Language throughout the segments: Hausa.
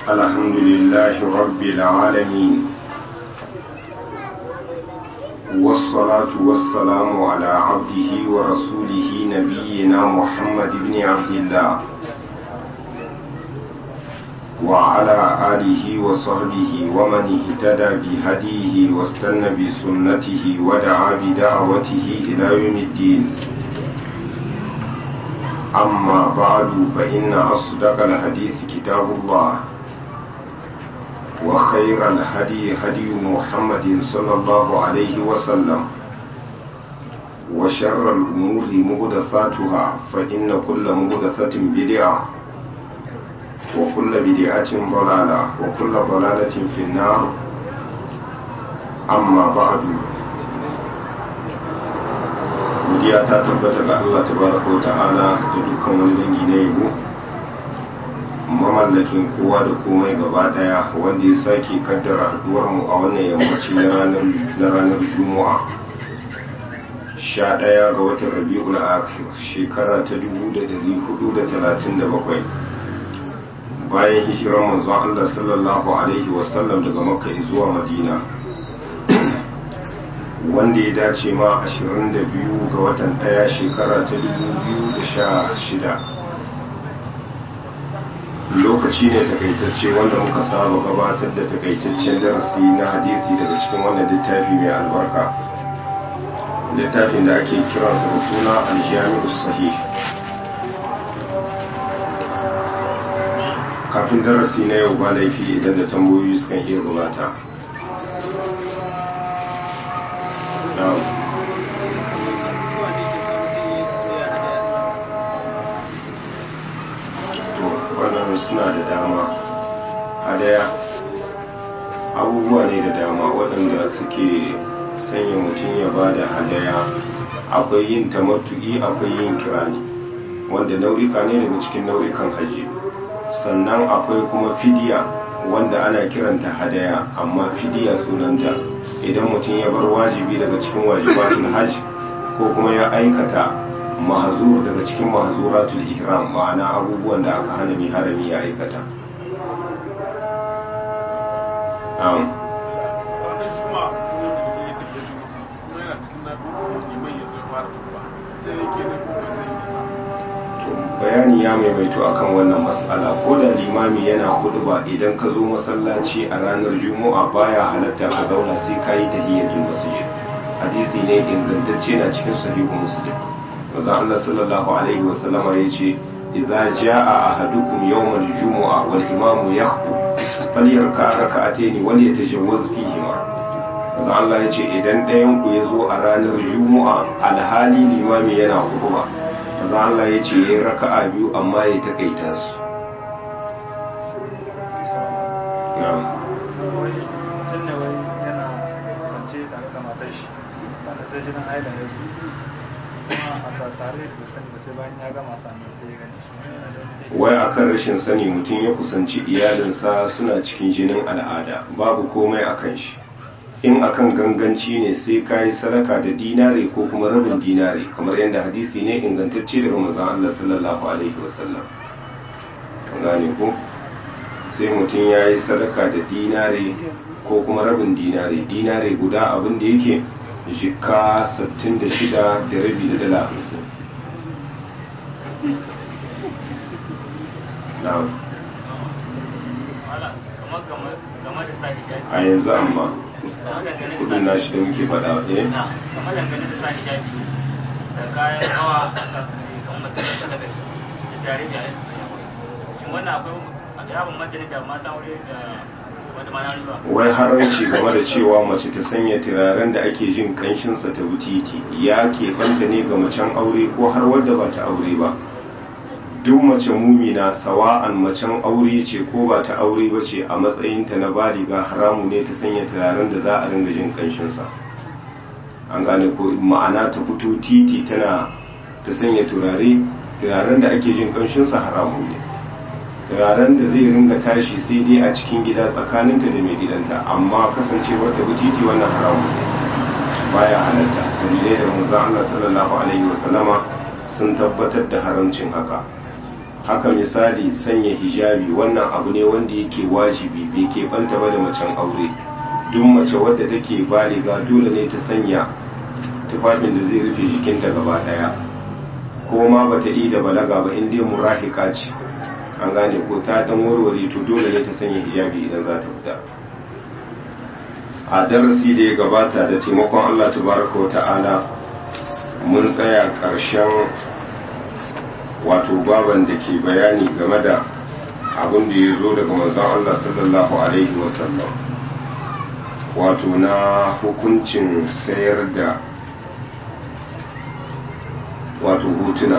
الحمد لله رب العالمين والصلاة والسلام على عبده ورسوله نبينا محمد بن عبد الله وعلى آله وصحبه ومن اهتدى بهديه واستنى بسنته ودعا بدعوته إلى يوم الدين أما بعد فإن أصدق الحديث كتاب الله وخير الهدي هدي محمد صلى الله عليه وسلم وشر الأمور مهدثاتها فإن كل مهدثة بدعة وكل بدعة ضلالة وكل ضلالة في النار أما بعد godiya ta tabbata ga Allah tabaraka wa ta'ala da dukkan wani dangi na yabo mamallakin kowa da komai gaba daya wanda ya sake kaddara haduwar mu a wannan yammaci na ranar na ranar Juma'a 11 ga watan Rabiul Akhir shekara ta 1437 bayan hijirar manzon Allah sallallahu alaihi wasallam daga Makka zuwa Madina wanda ya dace ma 22 ga watan daya shekara ta 2016 lokaci ne takaitacce wanda muka saba gabatar da takaitaccen darasi na hadisi daga cikin wannan littafi mai albarka littafin da ake kiransa da suna aljami'u sahih kafin darasi na yau ba laifi idan da tambayoyi sukan iya gabata wannan suna da dama hadaya abubuwa ne da dama waɗanda suke sanya mutum ya ba da hadaya akwai yin tamattu'i akwai yin kirani wanda nau'ika ne daga cikin nau'ikan hajji sannan akwai kuma fidiya wanda ana kiranta hadaya amma fidiya sunanta idan mutum ya bar wajibi daga cikin wajibatul hajj ko kuma ya aikata mahzur daga cikin mahzuratul ihram ma'ana abubuwan da aka hana mai harami ya aikata um. bayani ya maimaito akan wannan matsala ko da limami yana hudu ba idan ka zo masallaci a ranar juma'a baya halatta ka zauna sai ka yi tahiyyatul masjid hadisi ne ingantacce na cikin sahihu muslim manzo Allah sallallahu alaihi wa sallama yace idza jaa ahadukum yawm al-jumu'a wal imamu yakhutub falyarka rak'atayn wal yatajawwaz fihima manzo Allah yace idan ɗayan ku ya zo a ranar juma'a alhali limami yana hudu maza Allah ya ce ya raka'a biyu amma ya takaita su wai akan rashin sani mutum ya kusanci iyalinsa suna cikin jinin al'ada babu komai akan shi in akan ganganci ne sai ka yi sadaka da dinare ko kuma rabin dinare kamar yadda hadisi ne ingantacce daga manzon Allah sallallahu alaihi wasallam gane ko sai mutum ya yi sadaka da dinare ko kuma rabin dinare dinare guda abin da yake jika 66 da rabi da dala 50 a yanzu amma kudin nashi da muke faɗa eh kamar dangane da sa hijabi da kayan hawa kamar mace da saka da jare da yin shin wannan akwai hijabin madani da mata aure da wata mana riba wai haranci game da cewa mace ta sanya turaren da ake jin kanshinsa ta butiti ya ke fanta ne ga macen aure ko har wadda ba ta aure ba duk mace mumina sawa'an macen aure ce ko ba ta aure ba ce a matsayinta na baliga haramu ne ta sanya turaren da za a ringa jin kanshinsa an gane ko ma'ana ta fito titi tana ta sanya turare turaren da ake jin kanshinsa haramu ne turaren da zai ringa tashi sai dai a cikin gida tsakaninta da mai gidanta amma kasancewar ta titi wannan haramu ne baya halatta dalilai da manzon Allah sallallahu alaihi wasallama sun tabbatar da haramcin haka haka misali sanya hijabi wannan abu ne wanda yake wajibi bai ke banta ba da macen aure duk mace wadda take baliga dole ne ta sanya tufafin da zai rufe jikinta gaba daya ko ma bata yi da balaga ba in dai murahika ce an gane ko ta dan warware to dole ne ta sanya hijabi idan za ta fita a darasi da ya gabata da taimakon Allah tabaraka wa ta'ala mun tsaya ƙarshen wato baban da ke bayani game da abin da ya zo daga manzon Allah sallallahu alaihi wasallam wato na hukuncin sayar da wato hotuna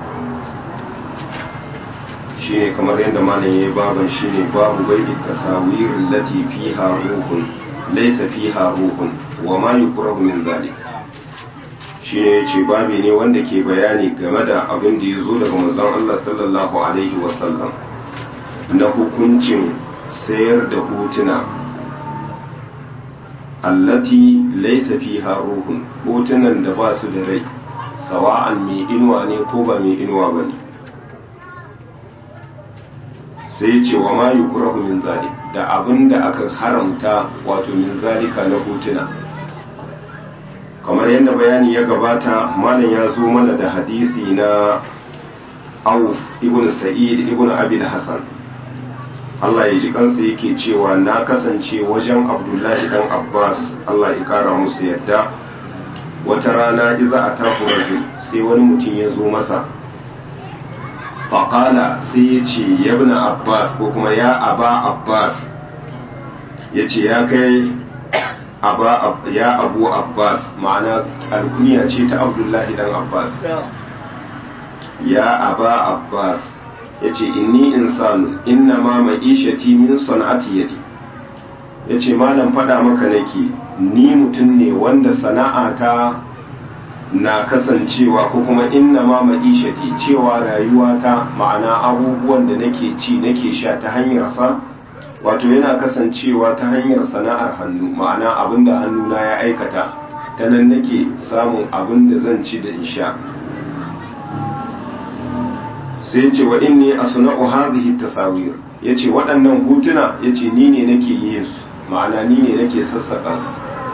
shine kamar yadda malam ya yi baban shine babu bai tasawir lati fiha ruhun laysa fiha ruhun wa ma yukrahu min zalik shine yace babi ne wanda ke bayani game da abin da ya zo daga manzon Allah sallallahu alaihi wasallam na hukuncin sayar da hotuna allati laysa fiha ruhun hotunan da ba su da rai sawa'an mai inuwa ne ko ba mai inuwa ba ne sai ce wa ma yukrahu min zalik da abin da aka haramta wato min zalika na hotuna kamar yadda bayani ya gabata malam ya zo mana da hadisi na auf ibn sa'id ibn abil hasan Allah ya ji kansa yake cewa na kasance wajen abdullahi dan abbas Allah ya kara musu yadda wata rana iza a taku rajul sai wani mutum ya zo masa faƙala sai ya ce yabna abbas ko kuma ya aba abbas ya ce ya kai ya abu abbas ma'ana alkuniya ce ta abdullahi dan abbas ya aba abbas ya ce inni insanu inna ma ma'ishati min sana'ati yadi ya ce malam faɗa maka nake ni mutum ne wanda sana'ata na kasancewa ko kuma inna ma ma'ishati cewa rayuwata ma'ana abubuwan da nake ci nake sha ta hanyar sa wato yana kasancewa ta hanyar sana'ar hannu ma'ana abin da hannuna ya aikata ta nan nake samun abin da zan ci da in sha sai ce wa inni asna'u hadhihi tasawir yace waɗannan hutuna yace ni ne nake yin su ma'ana ni ne nake sassaka su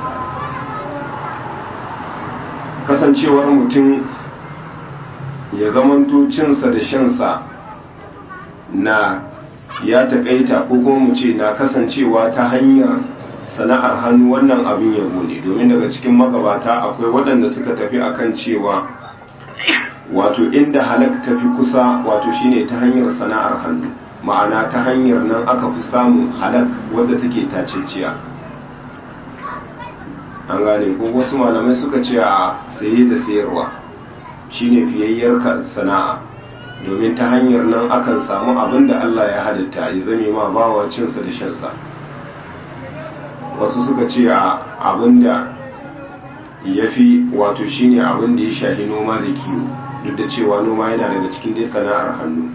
kasancewar mutum ya zamanto cinsa da shansa na ya taƙaita ko kuma mu ce na kasancewa ta hanyar sana'ar hannu wannan abin yabo ne domin daga cikin magabata akwai waɗanda suka tafi akan cewa wato inda halak tafi kusa wato shine ta hanyar sana'ar hannu ma'ana ta hanyar nan aka fi samun halak wadda take taceciya an gane ko wasu malamai suka ce a saye da sayarwa shine fiyayyar sana'a domin ta hanyar nan akan samu abin da Allah ya halitta ya zame ma bawa cinsa da shansa wasu suka ce a abin da ya fi wato shine abin da ya shahi noma da kiwo duk da cewa noma yana daga cikin dai sana'ar hannu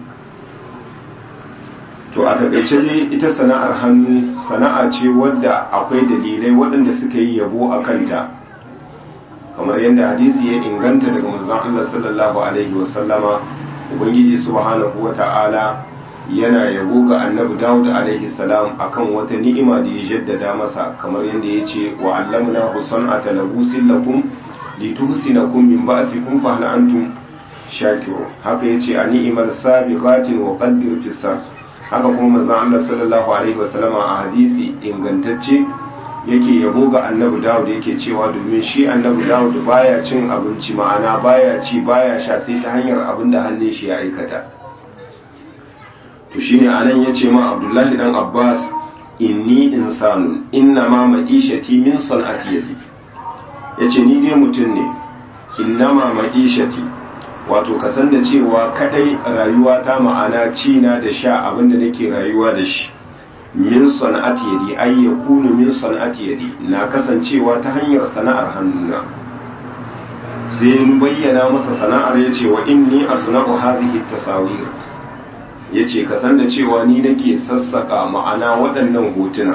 to a takaice dai ita sana'ar hannu sana'a ce wadda akwai dalilai waɗanda suka yi yabo a kanta kamar yadda hadisi ya inganta daga manzon Allah sallallahu alaihi wasallama ubangiji subhanahu wata'ala yana yabo ga annabi Dawud alaihi salam akan wata ni'ima da ya jaddada masa kamar yadda ya ce wa allamna husan'ata labusin lakum lituhsinakum min ba'sikum fa hal antum shakirun haka yace a ni'imar sabiqatin wa qaddir fis haka kuma manzon Allah sallallahu alaihi wasallama a hadisi ingantacce yake yabo ga annabi Dawud yake cewa domin shi annabi Dawud baya cin abinci ma'ana baya ci baya sha sai ta hanyar abin da hannun shi ya aikata to shine anan yace ma Abdullahi dan Abbas inni insanu inna ma ma'ishati min san'ati yadi yace ni dai mutum ne inna ma ma'ishati wato ka san da cewa kadai rayuwa ta ma'ana ci na da sha abinda nake rayuwa da shi min sana'ati yadi ay yakunu min sana'ati yadi na kasancewa ta hanyar sana'ar hannuna sai bayyana masa sana'ar yace wa inni asna'u hadhihi tasawir yace ka san da cewa ni nake sassaka ma'ana waɗannan hotuna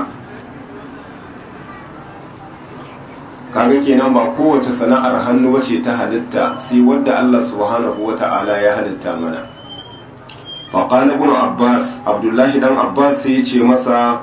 kaga kenan ba kowace sana'ar hannu bace ta halitta sai wadda Allah subhanahu wata'ala ya halitta mana faƙala ibn abbas abdullahi dan abbas sai ya ce masa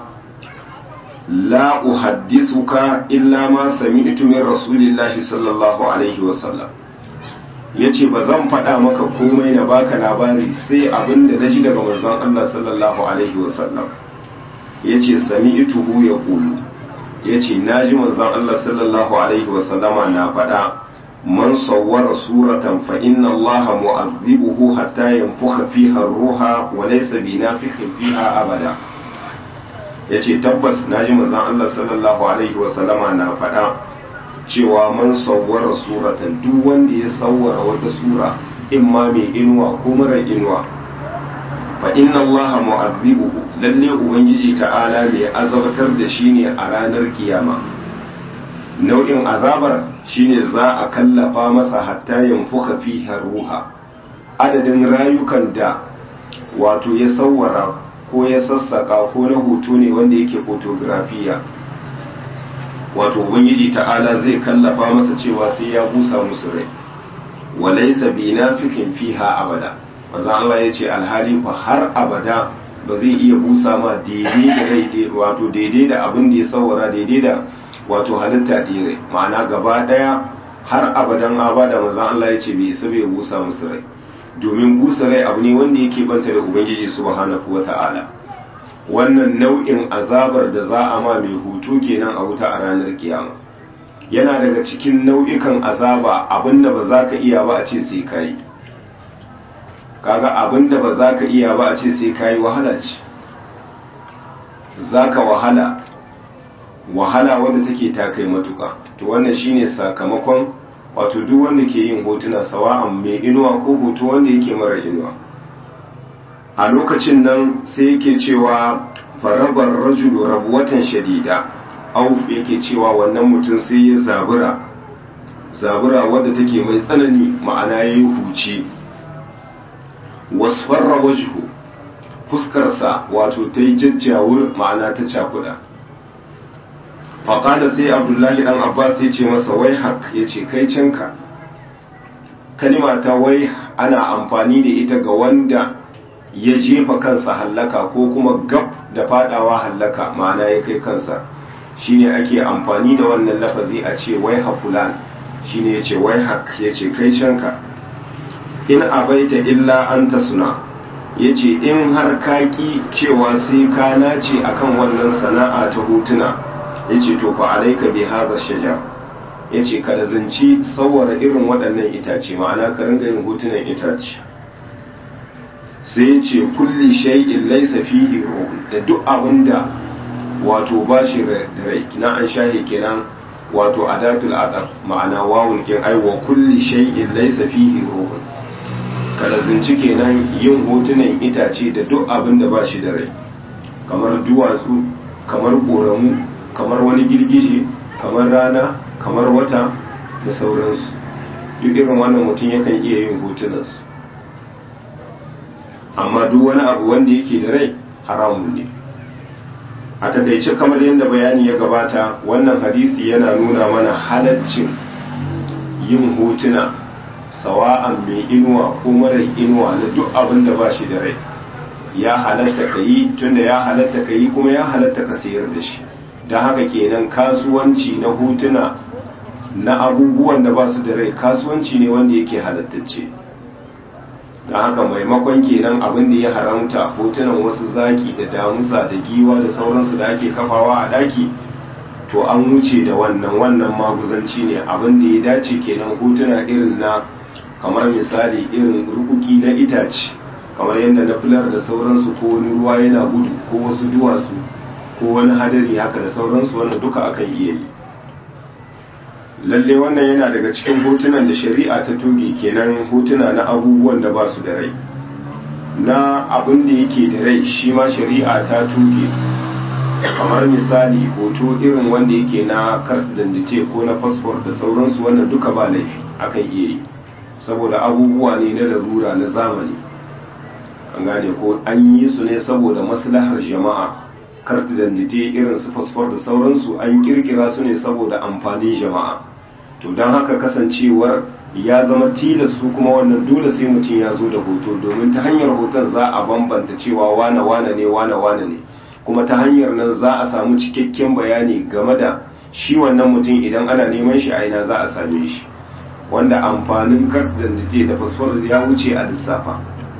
la uhaddithuka illa ma sami'tu min rasulillahi sallallahu alaihi wasallam yace ba zan faɗa maka komai na baka labari sai abin da naji daga manzon Allah sallallahu alaihi wasallam yace sami'tuhu yaqulu yace naji manzon Allah sallallahu alaihi wasallama na faɗa man sawwara suratan fa inna Allah mu'adhibuhu hatta yanfukha fiha ar-ruha wa laysa binafikhin fiha abada ya ce tabbas na ji mazan Allah sallallahu Alaihi wasallama na faɗa cewa man sauwara suratan duk wanda ya sauwara wata sura in ma mai inuwa ko mara inuwa fa inna Allah mu'azzibuhu lalle ubangiji ta'ala mai azabtar da shi ne a ranar kiyama nau'in azabar shine za a kallafa masa hatta yanfuka fiha ruha adadin rayukan da wato ya sauwara ko ya sassaka ko na hoto ne wanda yake fotografiya wato ubangiji ta'ala zai kallafa masa cewa sai ya busa musu rai walaisa bi nafikin fiha abada maza Allah ya ce alhali fa har abada ba zai iya busa ma daidai da rai wato daidai da abin da ya saurara daidai da wato halitta dire ma'ana gaba daya har abadan abada maza Allah ya ce bai isa bai busa musu rai domin busa rai abu ne wanda yake banta da ubangiji subhanahu wata'ala wannan nau'in azabar da za a ma mai hutu kenan a wuta a ranar kiyama yana daga cikin nau'ikan azaba abinda ba za ka iya ba a ce sai kayi kaga abinda ba za ka iya ba a ce sai kayi wahala ce za ka wahala wahala wadda take ta kai matuka to wannan shine sakamakon wato duk wanda ke yin hotuna sawa'an mai inuwa ko hoto wanda yake mara inuwa a lokacin nan sai yake cewa farabar rajulu rabuwatan shadida auf yake cewa wannan mutum sai ya zabura zabura wadda take mai tsanani ma'ana ya yi huci wasfarra wajhu fuskarsa wato ta yi jajjawur ma'ana ta cakuda faƙada sai abdullahi ɗan abbas ya ce masa wai hak ya ce kai canka kalima ta wai ana amfani da ita ga wanda ya jefa kansa hallaka ko kuma gab da fadawa hallaka ma'ana ya kai kansa shine ake amfani da wannan lafazi a ce wai hafulan shine ya ce wai hak ya ce kai canka in abaita illa an ta suna ya ce in har kaki cewa sai ka nace akan wannan sana'a ta hotuna ya ce to fa alaika bi hadha shajar ya ce ka lazanci tsawara irin waɗannan itace ma'ana ka ringa yin hotunan itace sai ya ce kulli shay'in laysa fihi ruhun da duk abinda wato ba shi da rai kina an shahe kenan wato adatul adaf ma'ana wawun kin ai wa kulli shay'in laysa fihi ruhun ka lazanci kenan yin hotunan itace da duk abinda ba shi da rai kamar duwatsu kamar ƙoramu kamar wani girgije kamar rana kamar wata da sauransu duk irin wannan mutum yakan iya yin hotunansu amma duk wani abu wanda yake da rai haramun ne a takaice kamar yadda bayani ya gabata wannan hadisi yana nuna mana halaccin yin hotuna sawa'an mai inuwa ko mara inuwa na duk abin da ba shi da rai ya halatta ka yi tunda ya halatta ka yi kuma ya halatta ka sayar da shi don haka kenan kasuwanci na hotuna na abubuwan da ba su da rai kasuwanci ne wanda yake halattacce don haka maimakon kenan abin da ya haramta hotunan wasu zaki da damusa da giwa da sauransu da ake kafawa a daki to an wuce da wannan wannan maguzanci ne abin da ya dace kenan hotuna irin na kamar misali irin rukuki na itace kamar yadda na filar da sauransu ko wani ruwa yana gudu ko wasu duwatsu ko wani hadari haka da sauransu wannan duka akan iya yi lalle wannan yana daga cikin hotunan da shari'a ta toge kenan hotuna na abubuwan da ba su da rai na abin da yake da rai shi ma shari'a ta toge kamar misali hoto irin wanda yake na kars dandite ko na fasfor da sauransu wannan duka ba laifi akan iya yi saboda abubuwa ne na larura na zamani an gane ko an yi su ne saboda maslahar jama'a kart dandite irin su fasfor da sauransu an kirkira su ne saboda amfanin jama'a to don haka kasancewar ya zama tilas su kuma wannan dole sai mutum ya zo da hoto domin ta hanyar hoton za a bambanta cewa wane wane ne wane wane ne kuma ta hanyar nan za a samu cikakken bayani game da shi wannan mutum idan ana neman shi a ina za a same shi wanda amfanin kardan da fasfar ya wuce a lissafa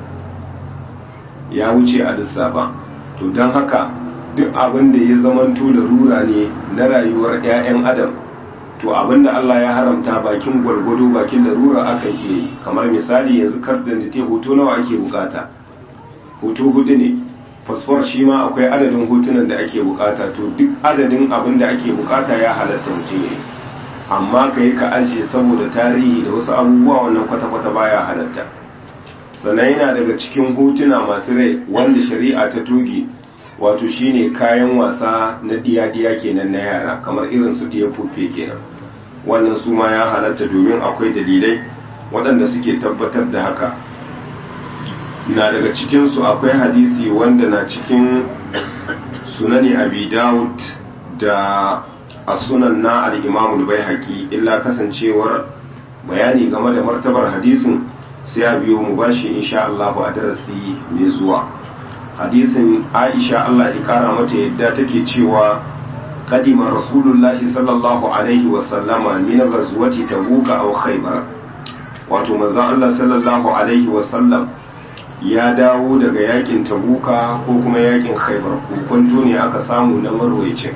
ya wuce a lissafa to don haka duk abin da ya zamanto da rura ne na rayuwar 'ya'yan adam to abin da Allah ya haramta bakin gwargwado bakin da rura aka iya yi kamar misali yanzu kardan da hoto nawa ake bukata hoto hudu ne fasfor shi ma akwai adadin hotunan da ake bukata to duk adadin abin da ake bukata ya halatta mutum ya yi amma ka yi ka ajiye saboda tarihi da wasu abubuwa wannan kwata-kwata baya halatta sannan yana daga cikin hotuna masu rai wanda shari'a ta toge wato shine kayan wasa na diya-diya kenan na yara kamar irin su diya fufe kenan wannan su ma ya halatta domin akwai dalilai waɗanda suke tabbatar da haka na daga cikinsu akwai hadisi wanda na cikin sunani abi dawud da a sunan na al'imamul bai haƙi illa kasancewar bayani game da martabar hadisin sai a biyo mu bashi insha Allah a darasi mai zuwa hadisin aisha Allah ya kara mata yadda take cewa kadima rasulullahi sallallahu alaihi wasallama min ghazwati tabuka aw khaybar wato manzon Allah sallallahu alaihi wasallam ya dawo daga yakin tabuka ko kuma yakin khaybar hukunto ne aka samu na marwayacin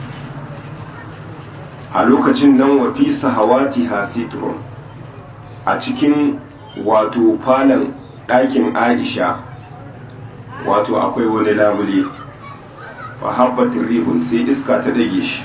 a lokacin nan wa fi sahawati hasitrun a cikin wato falon ɗakin aisha wato akwai wani labule fa habbatin rihun sai iska ta dage shi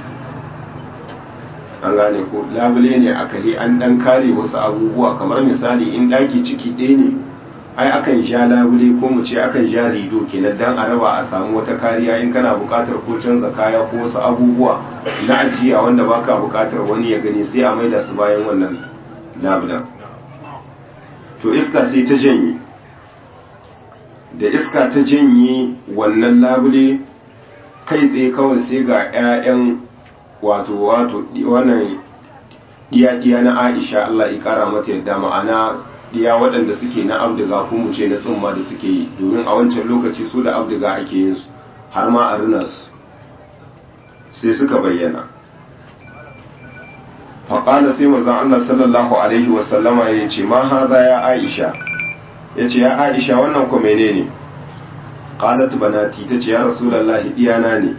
an gane ko labule ne a kare an dan kare wasu abubuwa kamar misali in ɗaki ciki ɗaya ne ai akan sha labule ko mu ce akan sha rido kenan dan a raba a samu wata kariya in kana buƙatar ko canza kaya ko wasu abubuwa na ajiya wanda baka buƙatar wani ya gani sai a maida su bayan wannan labulen to iska sai ta janye da iska ta janye wannan labule kai tsaye kawai sai ga 'ya'yan wato wato wannan diya-diya na aisha Allah ya kara mata yadda ma'ana diya waɗanda suke na abdiga ko mu ce na tsumma da suke yi domin a wancan lokaci su da abdiga ake yin su har ma a rina su sai suka bayyana faƙala sai manzon Allah sallallahu alaihi wasallama ya ce ma haza ya aisha ya ce ya aisha wannan ko menene qalat banati ta ce ya rasulullahi diyana ne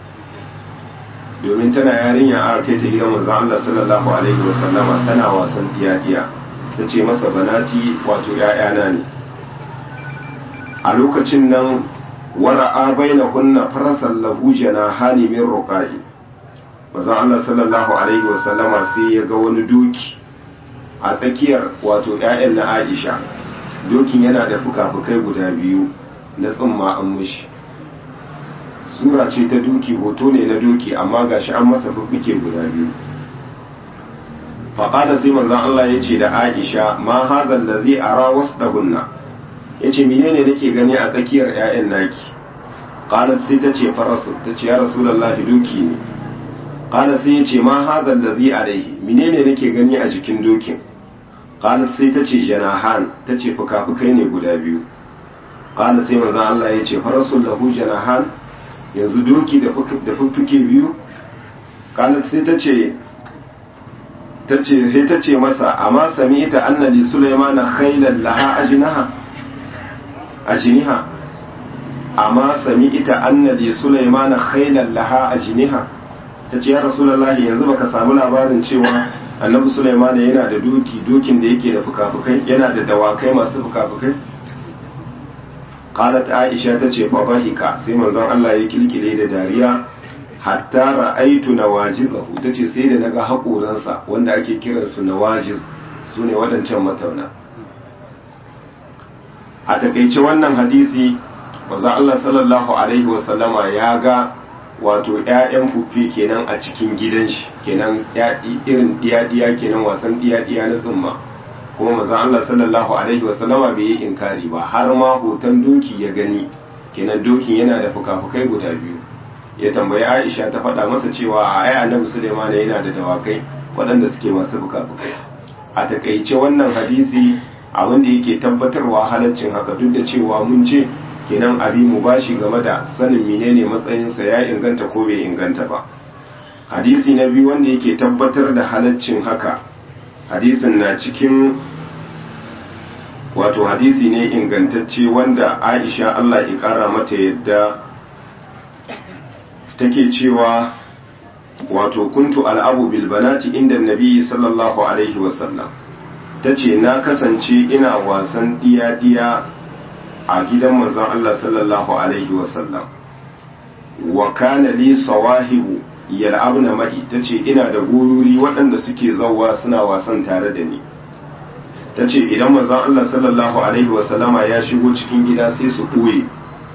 domin tana yarinya a kai ta gidan manzon Allah sallallahu alaihi wasallama tana wasan diya-diya ta ce masa banati wato ‘ya'yana ne a lokacin nan wara'a baina kunna farasan lahu jana hani min roƙahi mazan Allah sallallahu alaihi wasallama sai ya ga wani doki a tsakiyar wato ‘ya'yan na aisha dokin yana da fuka-fukai guda biyu na tsumma an mushi sura ce ta doki hoto ne na doki amma gashi an masa fuffuke guda biyu faƙada sai manzan Allah ya ce da Aisha ma hazan da zai ara wasu ɗahunna ya ce menene nake gani a tsakiyar 'ya'yan naki ƙalar sai ta ce farasu ta ce ya rasulallah doki ne ƙalar sai ya ce ma hazan da zai alaihi menene nake gani a jikin dokin ƙalar sai ta ce janahan ta ce fuka-fukai ne guda biyu ƙalar sai manzan Allah ya ce farasu lahu janahan yanzu doki da fuffuke biyu ƙalar sai ta ce sai ta ce masa amma sami ita annali sulaimana khailan laha ajinaha ajiniha amma sami ita annali sulaimana khailan laha ajiniha ta ce ya rasulullahi yanzu baka samu labarin cewa annabi sulaimana yana da doki dokin da yake da fukafukai yana da dawakai masu fukafukai qalat aisha ta ce fa bahika sai manzon Allah ya kilkile da dariya hatta ra'aitu nawajizahu tace sai da naga haƙoransa wanda ake kiran su nawajiz sune waɗancan matauna a takeice wannan hadisi manzo Allah sallallahu alaihi wa sallama ya ga wato ƴaƴan fufi kenan a cikin gidan shi kenan irin diya-diya kenan wasan diya-diya na tsumma kuma manzo Allah sallallahu alaihi wa sallama bai yi inkari ba har ma hoton doki ya gani kenan dokin yana da fuka-fukai guda biyu ya tambayi aisha ta faɗa masa cewa a ai annabi suleiman yana da dawakai waɗanda suke masu buka-bukai a takaice wannan hadisi abin da yake tabbatarwa halaccin haka duk da cewa mun ce kenan abi mu bashi game da sanin menene matsayinsa ya inganta ko bai inganta ba hadisi na biyu wanda yake tabbatar da halaccin haka hadisin na cikin wato hadisi ne ingantacce wanda aisha allah ya kara mata yadda take cewa wato kuntu al'abu bilbanati inda nabi sallallahu alaihi wasallam ta ce na kasance ina wasan diya-diya a gidan manzon Allah sallallahu alaihi wasallam wa kana li sawahibu yal'abna ma'i tace ina da gururi waɗanda suke zawwa suna wasan tare da ni tace idan manzon Allah sallallahu alaihi wasallama ya shigo cikin gida sai su ɓoye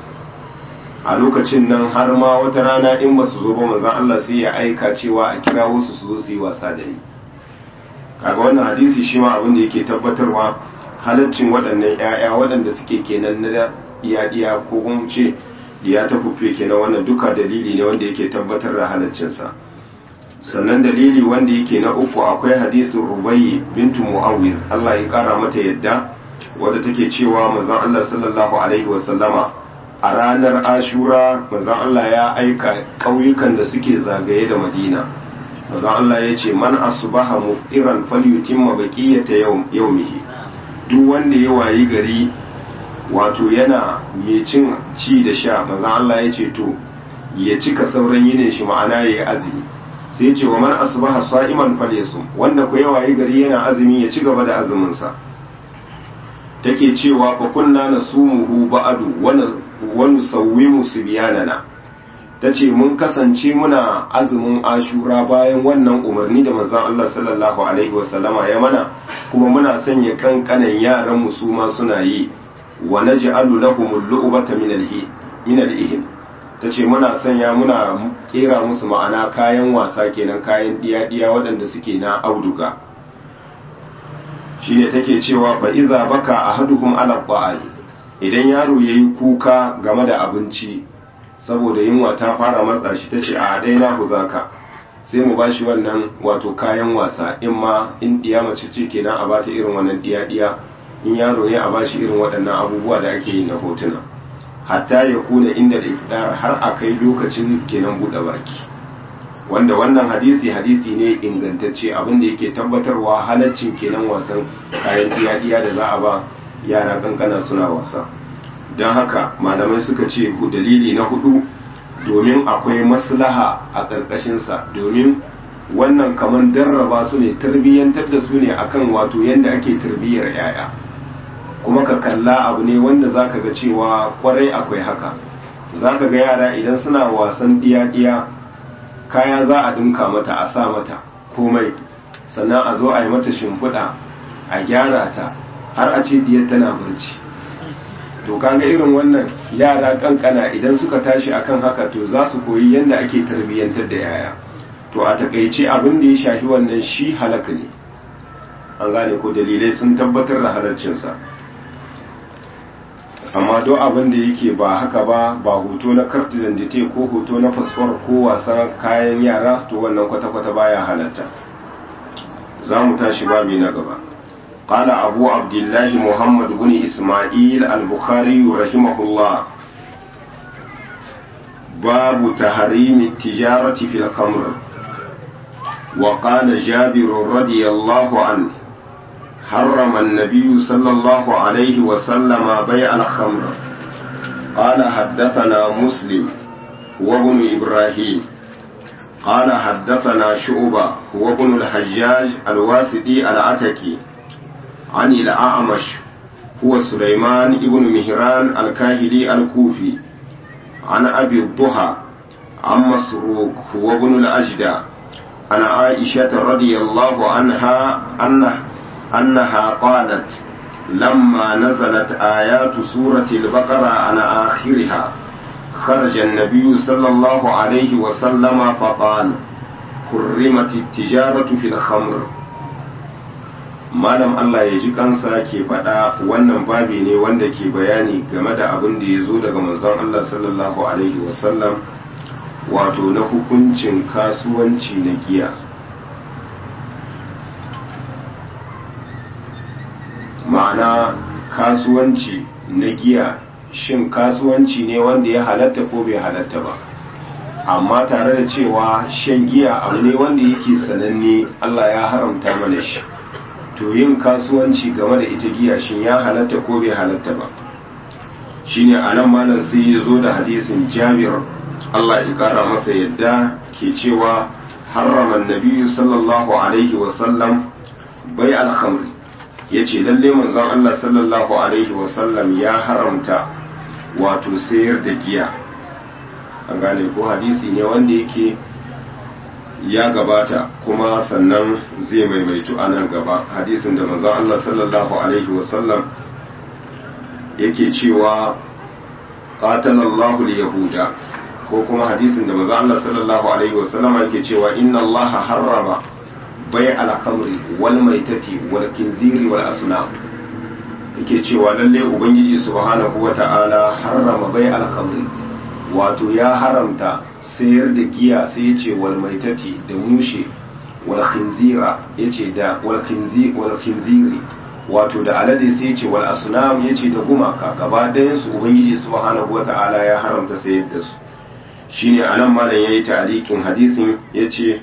a lokacin nan har ma wata rana in ba su zo ba manzon Allah sai ya aika cewa a kira wasu su zo su yi wasa da ni kaga wannan hadisi shi ma abin da yake tabbatarwa halaccin waɗannan ƴaƴa waɗanda suke kenan na iya ko kuma ce diya ta fufe kenan wannan duka dalili ne wanda yake tabbatar da halaccinsa sannan dalili wanda yake na uku akwai hadisin rubayyi bintu mu'awiz Allah ya kara mata yadda wadda take cewa manzon Allah sallallahu alaihi wasallama a ranar ashura manzon Allah ya aika ƙauyukan da suke zagaye da madina manzon Allah ya ce man asbaha muftiran falyutimma baqiyata yawmihi duk wanda ya wayi gari wato yana mai cin ci da sha manzon Allah ya ce to ya cika sauran yinin shi ma'ana yayi azumi sai ya ce wa man asbaha sa'iman falyasum wanda ko ya wayi gari yana azumi ya ci gaba da azumin sa take cewa fa kunna nasumuhu ba'du wa nusawwimu sibyanana tace mun kasance muna azumin ashura bayan wannan umarni da manzon Allah sallallahu alaihi wasallama ya mana kuma muna sanya kankanan yaran mu su ma suna yi wa naj'alu lahumul lu'bata min al-hi min al-ihim tace muna sanya muna kera musu ma'ana kayan wasa kenan kayan diya-diya waɗanda suke na auduga shine take cewa fa iza baka ahaduhum ala ta'ali idan yaro yayi kuka game da abinci saboda yunwa ta fara matsa shi tace a dai na zaka sai mu bashi wannan wato kayan wasa in ma in diya mace ce kenan a bata irin wannan diya diya in yaro ne a bashi irin waɗannan abubuwa da ake yi na hotuna hatta ya kuna inda da ifdar har a kai lokacin kenan buɗe baki wanda wannan hadisi hadisi ne ingantacce abin da yake tabbatarwa halaccin kenan wasan kayan diya-diya da za a ba yara kankana suna wasa don haka malamai suka ce dalili na hudu domin akwai maslaha a ƙarƙashinsa domin wannan kamar darraba su ne tarbiyyantar da su ne akan wato yadda ake tarbiyyar yaya kuma ka kalla abu ne wanda zaka ga cewa kwarai akwai haka zaka ga yara idan suna wasan diya-diya kaya za a dinka mata a sa mata komai sannan a zo a yi mata shimfiɗa a gyara ta har a ce diyar tana barci to kaga irin wannan yara kankana idan suka tashi akan haka to za su koyi yadda ake tarbiyyantar da yaya to a takaice abin da ya shafi wannan shi halaka ne an gane ko dalilai sun tabbatar da halarcinsa amma duk abin da yake ba haka ba ba hoto na kartu dandite ko hoto na fasfor ko wasan kayan yara to wannan kwata-kwata baya halatta za mu tashi babi na gaba قال أبو عبد الله محمد بن إسماعيل البخاري رحمه الله باب تحريم التجارة في الخمر وقال جابر رضي الله عنه حرم النبي صلى الله عليه وسلم بيع الخمر قال حدثنا مسلم وابن إبراهيم قال حدثنا شعبة وابن الحجاج الواسطي العتكي عن الأعمش هو سليمان ابن مهران الكاهلي الكوفي عن أبي الضحى عن مسروق هو ابن الأجدى عن عائشة رضي الله عنها أنه أنها قالت لما نزلت آيات سورة البقرة عن آخرها خرج النبي صلى الله عليه وسلم فقال حرمت التجارة في الخمر malam Allah ya ji kansa ke faɗa wannan babi ne wanda ke bayani game da abin da ya zo daga manzon Allah sallallahu alaihi wasallam wato na hukuncin kasuwanci na giya ma'ana kasuwanci na giya shin kasuwanci ne wanda ya halatta ko bai halatta ba amma tare da cewa shan giya abu ne wanda yake sananne Allah ya haramta mana shi to yin kasuwanci game da ita giya shin ya halatta ko bai halatta ba shine anan malam sai ya zo da hadisin Jabir Allah ya kara masa yadda ke cewa harrama nabiyyu sallallahu alaihi wa sallam bai al-khamr yace lalle manzon Allah sallallahu alaihi wa sallam ya haramta wato sayar da giya an gane ko hadisi ne wanda yake ya gabata kuma sannan zai maimaitu a nan gaba hadisin da manzon Allah sallallahu alaihi wasallam yake cewa qatalallahu yahuda ko kuma hadisin da manzon Allah sallallahu alaihi wasallam yake cewa inna Allah harrama bai al-khamri wal maitati wal kinziri wal asnam yake cewa lalle ubangiji subhanahu wata'ala harrama bai al-khamri wato ya haramta sayar da giya sai ya ce wal maitati da mushe wal khinzira ya ce da wal khinziri wato da alade sai ya ce wal asnam ya ce da gumaka gaba ɗayan su ubangiji subhanahu wata'ala ya haramta sayar da su shine anan malam yayi ta'liqin hadisin yace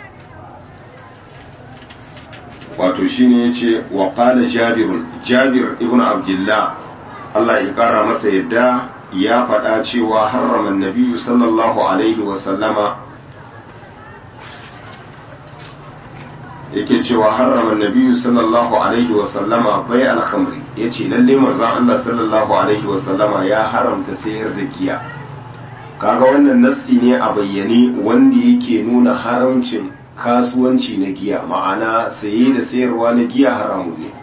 wato shine yace wa qala jabir jabir ibn abdullah Allah ya kara masa yadda ya faɗa cewa harraman nabiyu sallallahu alaihi wasallama yake cewa harraman nabiyu sallallahu alaihi wasallama bai alhamri ya ce lalle manzon Allah sallallahu alaihi wasallama ya haramta sayar da giya kaga wannan nassi ne a bayyane wanda yake nuna haramcin kasuwanci na giya ma'ana saye da sayarwa na giya haramun ne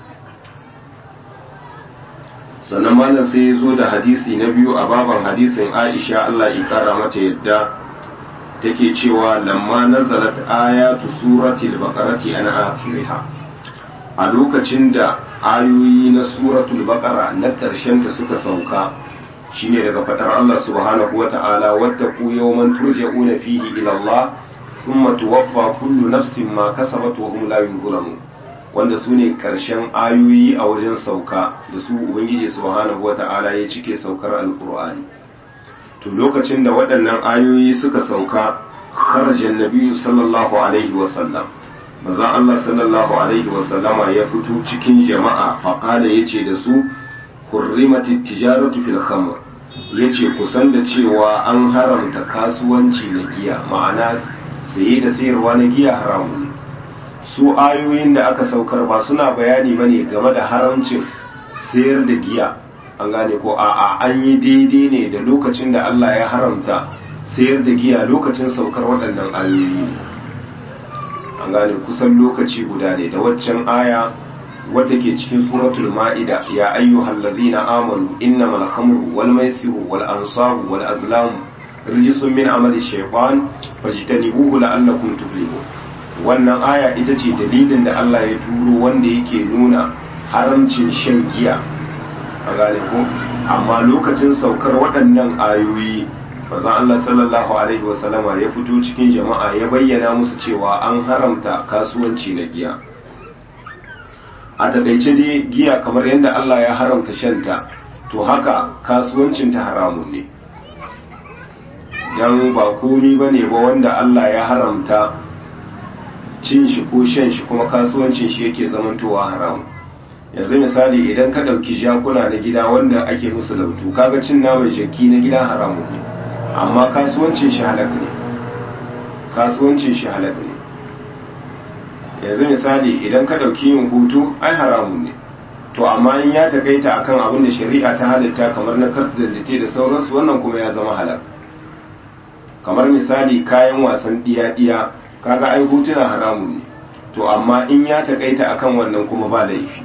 sannan malam sai ya zo da hadisi na biyu a baban hadisin aisha Allah ya kara mata yadda take cewa lamma nazalat ayatu suratul baqarati an akhiriha a lokacin da ayoyi na suratul baqara na karshen ta suka sauka shine daga fadar Allah subhanahu wata'ala wattaqu yawman turja'una fihi ila Allah thumma tuwaffa kullu nafsin ma kasabat wa hum la yuzlamun wanda su ne ƙarshen ayoyi a wajen sauka da su ubangiji subhanahu wata'ala ya cike saukar alkur'ani to lokacin da waɗannan ayoyi suka sauka kharajan nabiyyu sallallahu alaihi wa sallam maza Allah sallallahu alaihi wa sallama ya fito cikin jama'a faqala yace da su hurrimatit tijaratu fil khamr yace kusan da cewa an haramta kasuwanci na giya ma'ana saye da sayarwa na giya haramun su ayoyin da aka saukar ba suna bayani bane game da haramcin sayar da giya an gane ko a'a an yi daidai ne da lokacin da Allah ya haramta sayar da giya lokacin saukar waɗannan ayoyi an gane kusan lokaci guda ne da waccan aya wadda ke cikin suratul ma'ida ya ayyuhal ladzina amanu innamal khamru wal maisiru wal ansabu wal azlamu rijsun min amali shaytan fajtanibuhu la'allakum tuflihun wannan aya ita ce dalilin da Allah ya turo wanda yake nuna haramcin shan giya a gane ko amma lokacin saukar waɗannan ayoyi bazan Allah sallallahu alaihi wasallama ya fito cikin jama'a ya bayyana musu cewa an haramta kasuwanci na giya a takaice dai giya kamar yadda Allah ya haramta shanta to haka kasuwancinta haramun ne don ba komi ba ne ba wanda Allah ya haramta cin shi ko shan shi kuma kasuwancin shi yake zamantowa haramu yanzu misali idan ka ɗauki jakuna na gida wanda ake musu lautu kaga cin naman jaki na gida haramu ne amma kasuwancin shi halak ne kasuwancin shi halak ne yanzu misali idan ka ɗauki yin hutu ai haramun ne to amma in ya takaita akan abin da shari'a ta halitta kamar na kartaddace da sauransu wannan kuma ya zama halak kamar misali kayan wasan diya-diya kaga ai hutuna haramun ne to amma in ya takaita akan wannan kuma ba laifi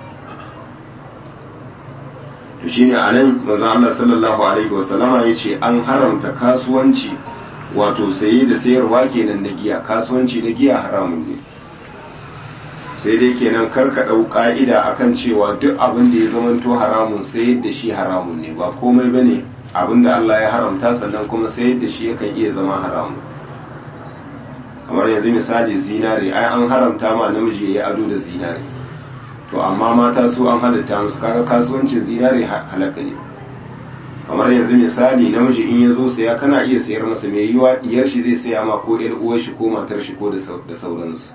to shine anan manzon Allah sallallahu alaihi wasallama yace an haramta kasuwanci wato saye da sayarwa kenan na giya kasuwanci na giya haramun ne sai dai kenan kar ka dau ka'ida akan cewa duk abin da ya zamanto haramun sayar da shi haramun ne ba komai bane abin da Allah ya haramta sannan kuma sayar da shi yakan iya zama haramun kamar yanzu misali zinare ai an haramta ma namiji ya yi ado da zinare to amma mata su an halitta musu kaga kasuwancin zinare halaka ne kamar yanzu misali namiji in ya zo saya kana iya sayar masa mai yiwa diyar shi zai saya ma ko ɗan uwar shi ko matar shi ko da sauransu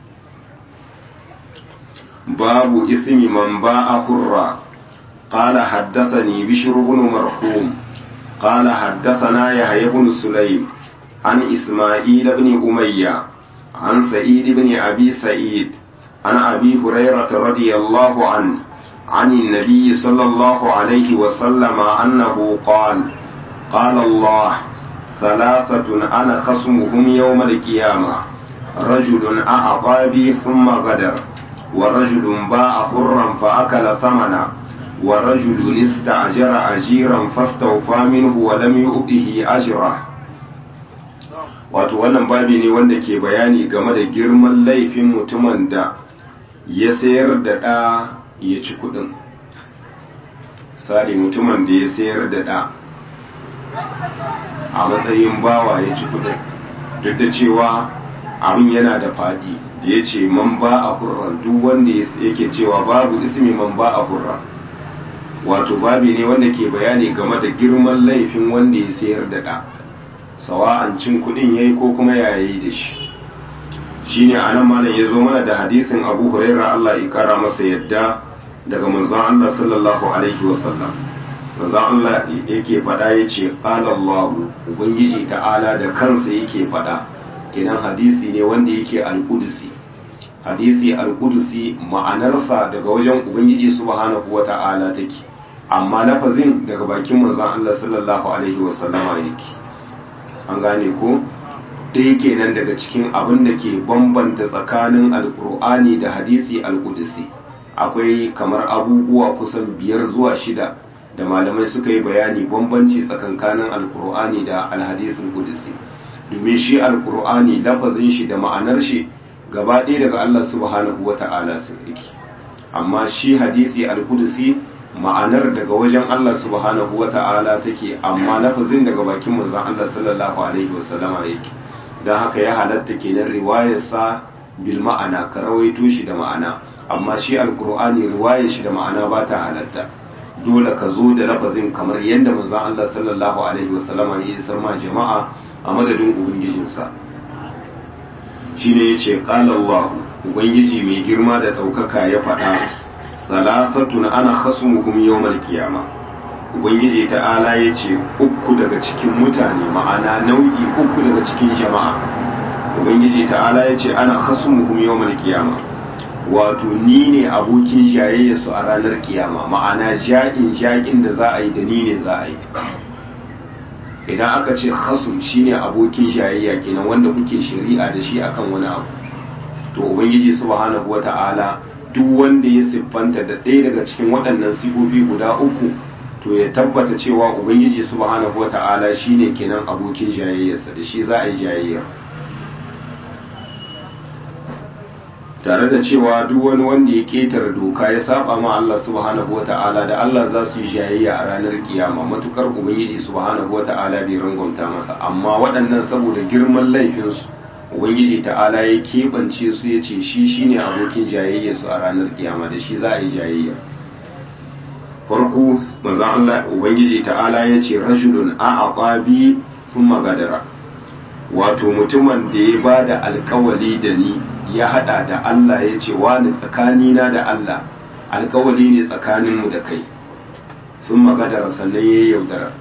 babu ismi man ba'a hurra قال حدثني بشر بن مرحوم قال حدثنا يحيى بن سليم عن إسماعيل بن أمية عن سعيد بن أبي سعيد عن أبي هريرة رضي الله عنه عن النبي صلى الله عليه وسلم أنه قال قال الله ثلاثة أنا خصمهم يوم القيامة رجل أعطى بي ثم غدر ورجل باع حرا فأكل ثمنا ورجل استأجر أجيرا فاستوفى منه ولم يؤته أجره wato wannan babi ne wanda ke bayani game da girman laifin mutumin da ya sayar da ɗa ya ci kuɗin sari mutumin da ya sayar da ɗa a matsayin bawa ya ci kuɗin duk da cewa abin yana da faɗi da ya ce man ba a hurran duk wanda yake cewa babu ismi man ba a hurran wato babi ne wanda ke bayani game da girman laifin wanda ya sayar da ɗa sawa'an cin kuɗin yayi ko kuma yayi da shi shine anan malam ya zo mana da hadisin Abu Hurairah Allah ya kara masa yadda daga manzon Allah sallallahu alaihi wasallam manzon Allah yake faɗa yace qala Allah ubangiji ta'ala da kansa yake faɗa kenan hadisi ne wanda yake al-Qudsi hadisi al-Qudsi ma'anarsa daga wajen ubangiji subhanahu wata'ala take amma lafazin daga bakin manzon Allah sallallahu alaihi wasallama yake an gane ko ɗaya kenan daga cikin abin da ke bambanta tsakanin alkur'ani da hadisi alkudusi akwai kamar abubuwa kusan biyar zuwa shida da malamai suka yi bayani bambanci tsakankanin alkur'ani da alhadisin kudusi domin shi alkur'ani lafazin shi da ma'anar shi gaba ɗaya daga Allah subhanahu wa ta'ala sun riki amma shi hadisi alkudusi ma'anar daga wajen Allah subhanahu wa ta'ala take amma lafazin daga bakin manzon Allah sallallahu alaihi wasallama yake don haka ya halatta kenan riwayarsa bil ma'ana ka rawaito shi da ma'ana amma shi alkur'ani riwayar shi da ma'ana ba ta halatta dole ka zo da lafazin kamar yadda manzon Allah sallallahu alaihi wasallama ya isar ma jama'a a madadin ubangijinsa shine yace qala Allah ubangiji mai girma da daukaka ya faɗa salafatun ana khasmuhum yawmal qiyama ubangiji ta'ala ya ce uku daga cikin mutane ma'ana nau'i uku daga cikin jama'a ubangiji ta'ala ya ce ana khasmuhum yawmal qiyama wato ni ne abokin jayayya su a ranar kiyama ma'ana ja'in ja'in da za a yi da ni ne za a yi idan aka ce khasum shine abokin jayayya kenan wanda kuke shari'a da shi akan wani abu to ubangiji subhanahu wata'ala duk wanda ya siffanta da ɗaya daga cikin waɗannan sifofi guda uku to ya tabbata cewa ubangiji subhanahu wata'ala shine kenan abokin jayayyarsa da shi za a yi jayayya tare da cewa duk wani wanda ya ketare doka ya saba ma Allah subhanahu wata'ala da Allah za su yi jayayya a ranar kiyama matukar ubangiji subhanahu wata'ala bai rangwamta masa amma waɗannan saboda girman laifinsu ubangiji ta'ala ya keɓance su ya ce shi shine abokin jayayyarsu a ranar kiyama da shi za a yi jayayya farko manzon Allah ubangiji ta'ala ya ce rajulun a aqabi thumma gadara wato mutumin da ya bada alkawali da ni ya hada da Allah ya ce wani tsakanina da Allah alkawali ne tsakaninmu da kai thumma gadara sannan ya yaudara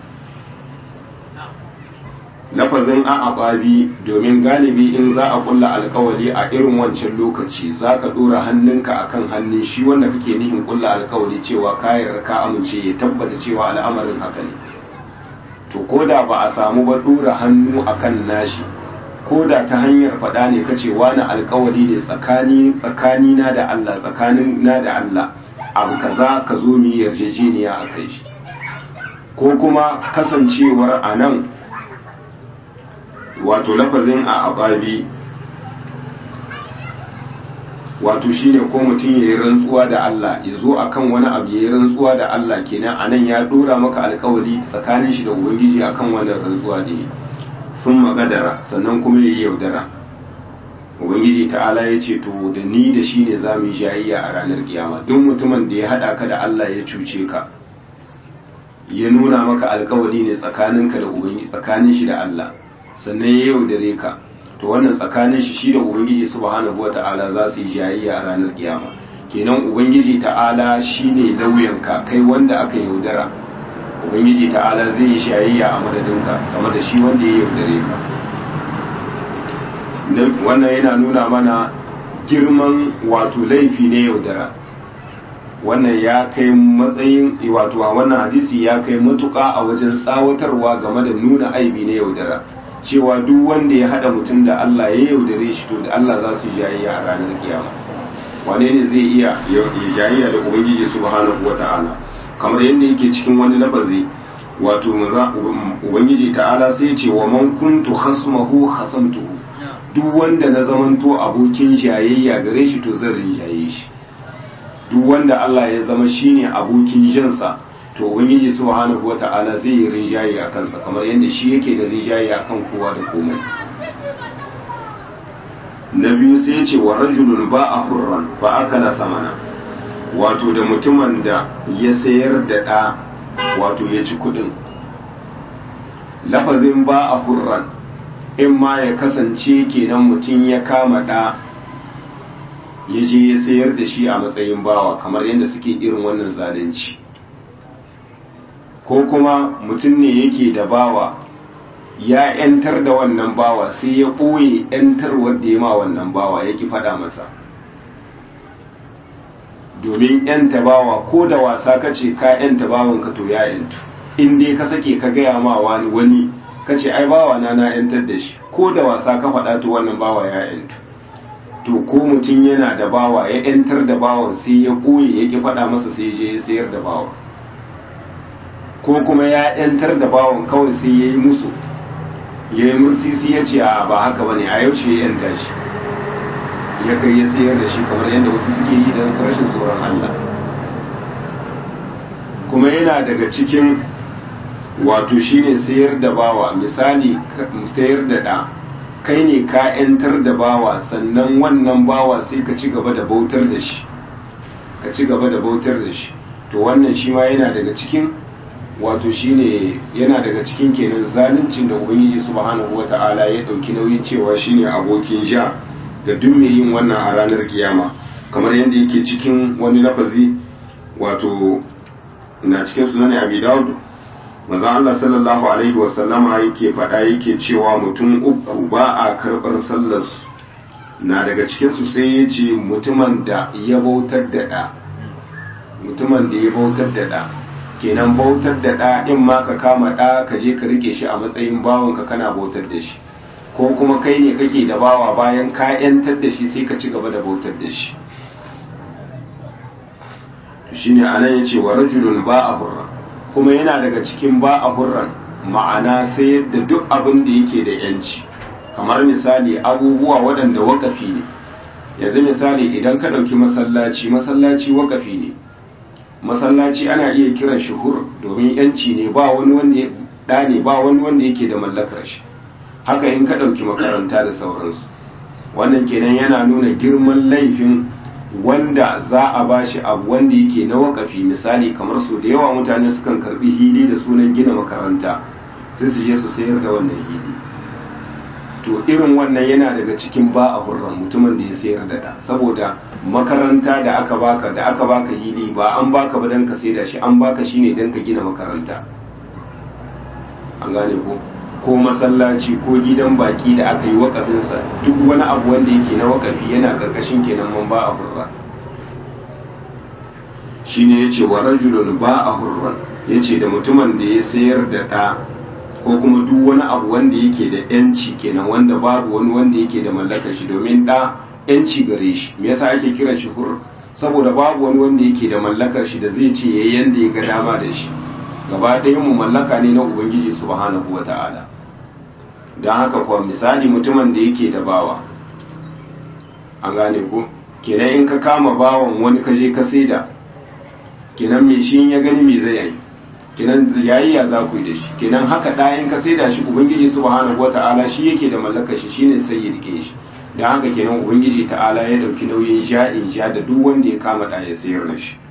lafazin a aqabi domin galibi in za a kulla alkawali a irin wancan lokaci za ka dora hannunka akan hannun shi wanda kake nihin kulla alkawali cewa kayar ka amince ya tabbata cewa al'amarin haka ne to ko da ba a samu ba dora hannu akan nashi ko da ta hanyar faɗa ne kace wani alkawali ne tsakani tsakani na da Allah tsakanin na da Allah abu kaza ka zo mu yarjejeniya a kai shi ko kuma kasancewar a nan wato lafazin a ababi wato shine ko mutum ya yi rantsuwa da Allah ya zo akan wani abu ya yi rantsuwa da Allah kenan anan ya dora maka alkawari tsakanin shi da ubangiji akan wannan rantsuwa da ya sun magadara sannan kuma ya yi yaudara ubangiji ta'ala ya ce to da ni da shi ne za mu yi jayayya a ranar kiyama duk mutumin da ya haɗa ka da Allah ya cuce ka ya nuna maka alkawari ne tsakaninka da ubangiji tsakanin shi da Allah sannan ya yaudare ka to wannan tsakanin shi shi da ubangiji subhanahu wata'ala za su yi jayayya a ranar kiyama kenan ubangiji ta'ala shine lauyanka kai wanda aka yaudara ubangiji ta'ala zai yi jayayya a madadinka game da shi wanda ya yaudare ka wannan yana nuna mana girman wato laifi ne yaudara wannan ya kai matsayin wato a wannan hadisi ya kai matuƙa a wajen tsawatarwa game da nuna aibi ne yaudara cewa duk wanda ya hada mutum da Allah ya yaudare shi to da Allah za su yi jayayya a ranar kiyama wane ne zai iya jayayya da ubangiji subhanahu wata'ala kamar yadda yake cikin wani lafazi wato ubangiji ta'ala sai ce wa man kuntu khasmahu khasamtuhu duk wanda na zamanto abokin jayayya gare shi to zan rinjaye shi duk wanda Allah ya zama shine abokin jansa to ubangiji subhanahu wata'ala zai yi rinjaye a kansa kamar yadda shi yake da rinjaye akan kowa da komai na biyu sai ya ce wa rajulun ba a hurran fa akala samana wato da mutumin da ya sayar da ɗa wato ya ci kudin lafazin ba a hurran in ma ya kasance kenan mutum ya kama ɗa ya je ya sayar da shi a matsayin bawa kamar yadda suke irin wannan zalunci ko kuma mutum ne yake da bawa ya ‘yantar da wannan bawa sai ya ɓoye ‘yantar wadda ya ma wannan bawa ya ki faɗa masa domin ‘yanta bawa ko da wasa ka ce ka ‘yanta bawanka to ya ‘yantu in dai ka sake ka gaya ma wani wani ka ce ai bawa na na ‘yantar da shi ko da wasa ka faɗa to wannan bawa ya ‘yantu to ko mutum yana da bawa ya ‘yantar da bawan sai ya ɓoye ya ki faɗa masa sai ya je ya sayar da bawan ko kuma ya ‘yantar da bawan kawai sai ya yi musu ya yi mursisi ya ce a ba haka ba ne a yaushe ya yanta shi ya kai ya sayar da shi kamar yadda wasu suke yi don rashin tsoron Allah kuma yana daga cikin wato shine sayar da bawa misali sayar da ɗa kai ne ka ‘yantar da bawa sannan wannan bawa sai ka ci gaba da bautar da shi ka ci gaba da bautar da shi to wannan shi ma yana daga cikin wato shine yana daga cikin kenan zaluncin da ubangiji subhanahu wata'ala ya dauki nauyin cewa shine abokin ja ga duk mai yin wannan a ranar kiyama kamar yadda yake cikin wani lafazi wato na cikin sunan abi daud manzo Allah sallallahu alaihi wasallama yake faɗa yake cewa mutum uku ba a karɓar sallar su na daga cikin su sai ya ce mutumin da ya bautar da ɗa mutumin da ya bautar da ɗa kenan bautar da ɗa in ma ka kama ɗa ka je ka rike shi a matsayin bawanka kana bautar da shi ko kuma kai ne kake da bawa bayan ka yantar da shi sai ka ci gaba da bautar da shi shine anan yace wa rajulun ba a hurra kuma yana daga cikin ba a hurran ma'ana sayar da duk abin da yake da yanci kamar misali abubuwa waɗanda wakafi ne yanzu misali idan ka ɗauki masallaci masallaci wakafi ne masallaci ana iya kiran shi hur domin yanci ne ba wani wanda da ne ba wani wanda yake da mallakar shi haka in ka ɗauki makaranta da sauransu wannan kenan yana nuna girman laifin wanda za a ba shi abu wanda yake na wakafi misali kamar su da yawa mutane sukan karbi hili da sunan gina makaranta sai su je su sayar da wannan hili to irin wannan yana daga cikin ba a hurran mutumin da ya sayar da da saboda makaranta da aka baka da aka baka hili ba an baka ba dan ka saida shi an baka shine dan ka gina makaranta an gane ko ko masallaci ko gidan baki da aka yi wakafinsa duk wani abu wanda yake na wakafi yana karkashin kenan man ba a hurra shine yace wa rajulun ba a hurran yace da mutumin da ya sayar da ɗa ko kuma duk wani abu wanda yake da yanci kenan wanda babu wani wanda yake da mallakar shi domin ɗa yanci gare shi me yasa ake kiran shi hur saboda babu wani wanda yake da mallakar shi da zai ce yayi yanda ya ga dama da shi gaba ɗayan mu mallaka ne na ubangiji subhanahu wata'ala don haka kuwa misali mutumin da yake da bawa an gane ko kenan in ka kama bawan wani ka je ka saida kenan me shi ya gani me zai yi kenan yayi ya za ku yi da shi kenan haka ɗayan ka saida shi ubangiji subhanahu wata'ala shi yake da mallakar shi shine sai ya rike shi da haka kenan ubangiji ta'ala ya dauki nauyin ja'in ja da duk wanda ya kama da ya sayar da shi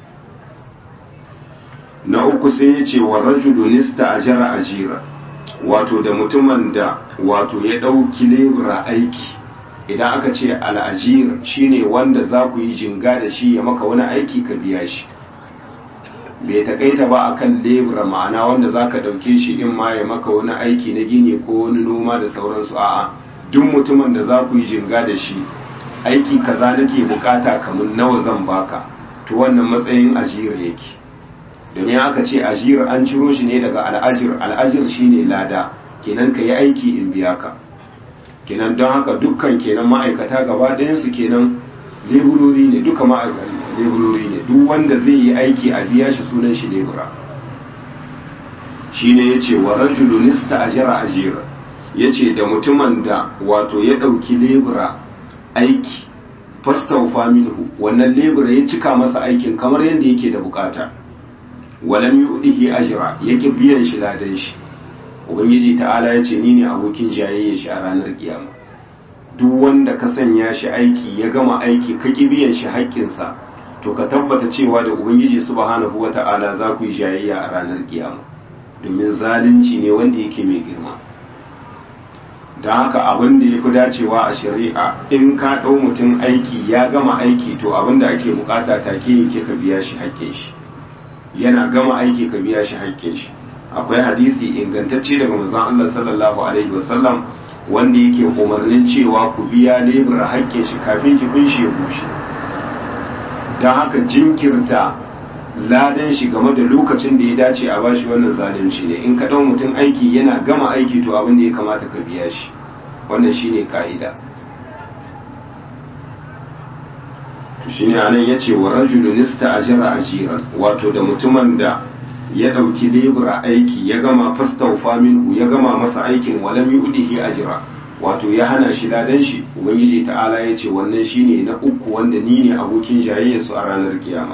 na uku sai ya ce wa rajulu nista ajara ajira wato da mutumin da wato ya dauki lebura aiki idan aka ce al'ajir shine wanda za ku yi jinga da shi ya maka wani aiki ka biya shi bai takaita ba akan lebura ma'ana wanda za ka ɗauke shi in ma ya maka wani aiki na gini ko wani noma da sauransu a'a duk mutumin da za ku yi jinga da shi aiki kaza nake bukata kamar nawa zan baka to wannan matsayin ajira yake domin aka ce ajira an ciro shi ne daga al'ajir al'ajir shine lada kenan ka yi aiki in biya ka kenan don haka dukkan kenan ma'aikata gaba ɗayansu kenan leburori ne duka ma'aikata leburori ne duk wanda zai yi aiki a biya shi sunan shi lebura shine yace wa rajulun ista'jara ajira yace da mutumin da wato ya dauki lebura aiki fastawfa minhu wannan lebura ya cika masa aikin kamar yadda yake da bukata walam yudihi ajra yake biyan shi ladan shi ubangiji ta'ala yace ni ne abokin jayayya shi a ranar kiyama duk wanda ka sanya shi aiki ya gama aiki ka ki biyan shi haƙƙinsa to ka tabbata cewa da ubangiji subhanahu wata'ala za ku yi jayayya a ranar kiyama domin zalunci ne wanda yake mai girma don haka abin da ya fi dacewa a shari'a in ka ɗau mutum aiki ya gama aiki to abin da ake bukata take yake ka biya shi haƙƙin shi yana gama aiki ka biya shi haƙƙin shi akwai hadisi ingantacce daga manzon Allah sallallahu alaihi wasallam wanda yake umarnin cewa ku biya lebura haƙƙin shi kafin kifin shi ya bushe don haka jinkirta ladan shi game da lokacin da ya dace a bashi wannan zalunci ne in ka ɗau mutum aiki yana gama aiki to abin da ya kamata ka biya shi wannan shine ka'ida shi ne anan ya ce wa rajulun ista'jara ajiran wato da mutumin da ya ɗauki lebura aiki ya gama fastaufa minhu ya gama masa aikin walam yudihi ajra wato ya hana shi ladan shi ubangiji ta'ala ya ce wannan shine na uku wanda ni ne abokin jayayyarsu a ranar kiyama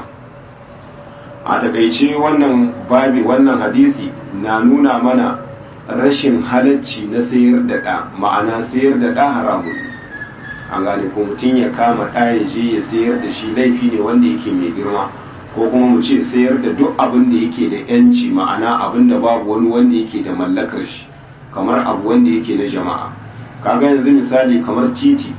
a takaice wannan babi wannan hadisi na nuna mana rashin halacci na sayar da ɗa ma'ana sayar da ɗa haramun an gane ko mutum ya kama ɗa ya je ya sayar da shi laifi ne wanda yake mai girma ko kuma mu ce sayar da duk abin da yake da yanci ma'ana abin da babu wani wanda yake da mallakar shi kamar abu wanda yake na jama'a kaga yanzu misali kamar titi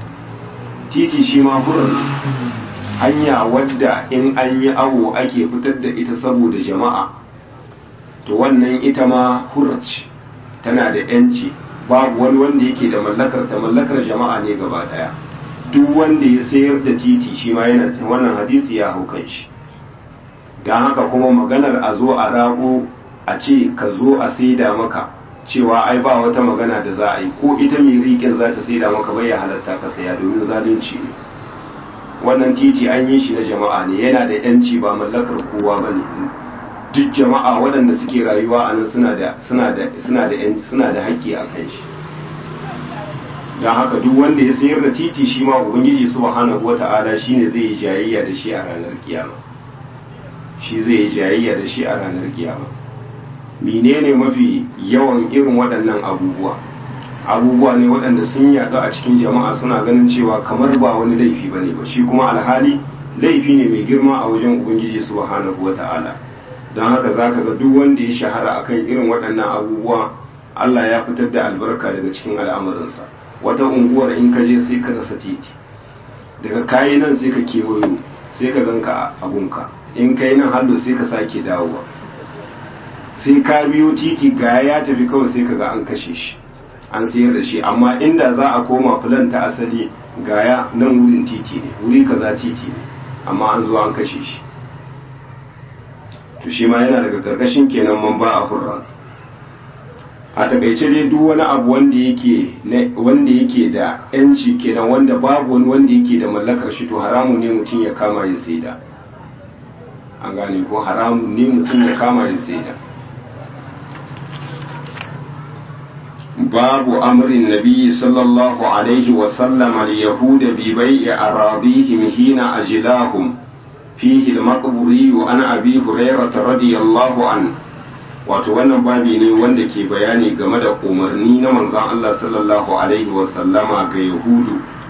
titi shi ma furar hanya wadda in an yi awo ake fitar da ita saboda jama'a to wannan ita ma hurrace tana da yanci babu wani wanda yake da mallakar ta mallakar jama'a ne gaba daya duk wanda ya sayar da titi shi ma yana wannan hadisi ya hau kan shi don haka kuma maganar a zo a rago a ce ka zo a saida maka cewa ai ba wata magana da za a yi ko ita mai riƙin za ta saida maka bai ya halatta ka saya domin zalunci ne wannan titi an yi shi na jama'a ne yana da yanci ba mallakar kowa ba ne duk jama'a waɗanda suke rayuwa a nan suna da suna da suna da suna da haƙƙi a kan shi don haka duk wanda ya sayar da titi shi ma ubangiji subhanahu wata'ala shine zai yi jayayya da shi a ranar kiyama shi zai yi jayayya da shi a ranar kiyama menene mafi yawan irin waɗannan abubuwa abubuwa ne waɗanda sun yaɗu a cikin jama'a suna ganin cewa kamar ba wani laifi ba ne ba shi kuma alhali laifi ne mai girma a wajen ubangiji subhanahu wa ta'ala don haka za ka ga duk wanda ya shahara akan irin waɗannan abubuwa allah ya fitar da albarka daga cikin al'amuransa wata unguwar in ka je sai ka rasa titi daga kayi nan sai ka kewayo sai ka ganka a gunka in kai nan hallo sai ka sake dawowa sai ka biyo titi ga ya tafi kawai sai ka ga an kashe shi an sayar da shi amma inda za a koma filan ta asali gaya nan wurin titi ne wuri kaza titi ne amma an zo an kashe shi to shi ma yana daga karkashin kenan man ba a hurra a takaice dai duk wani abu wanda yake wanda yake da yanci kenan wanda babu wani wanda yake da mallakar shi to haramun ne mutum ya kama ya saida an gane ko haramun ne mutum ya kama ya saida باب أمر النبي صلى الله عليه وسلم اليهود ببيع أراضيهم حين أجلاهم فيه المقبوري عن أبي هريرة رضي الله عنه wato wannan babi ne wanda ke bayani game da umarni na manzon Allah sallallahu alaihi wasallama ga yahudu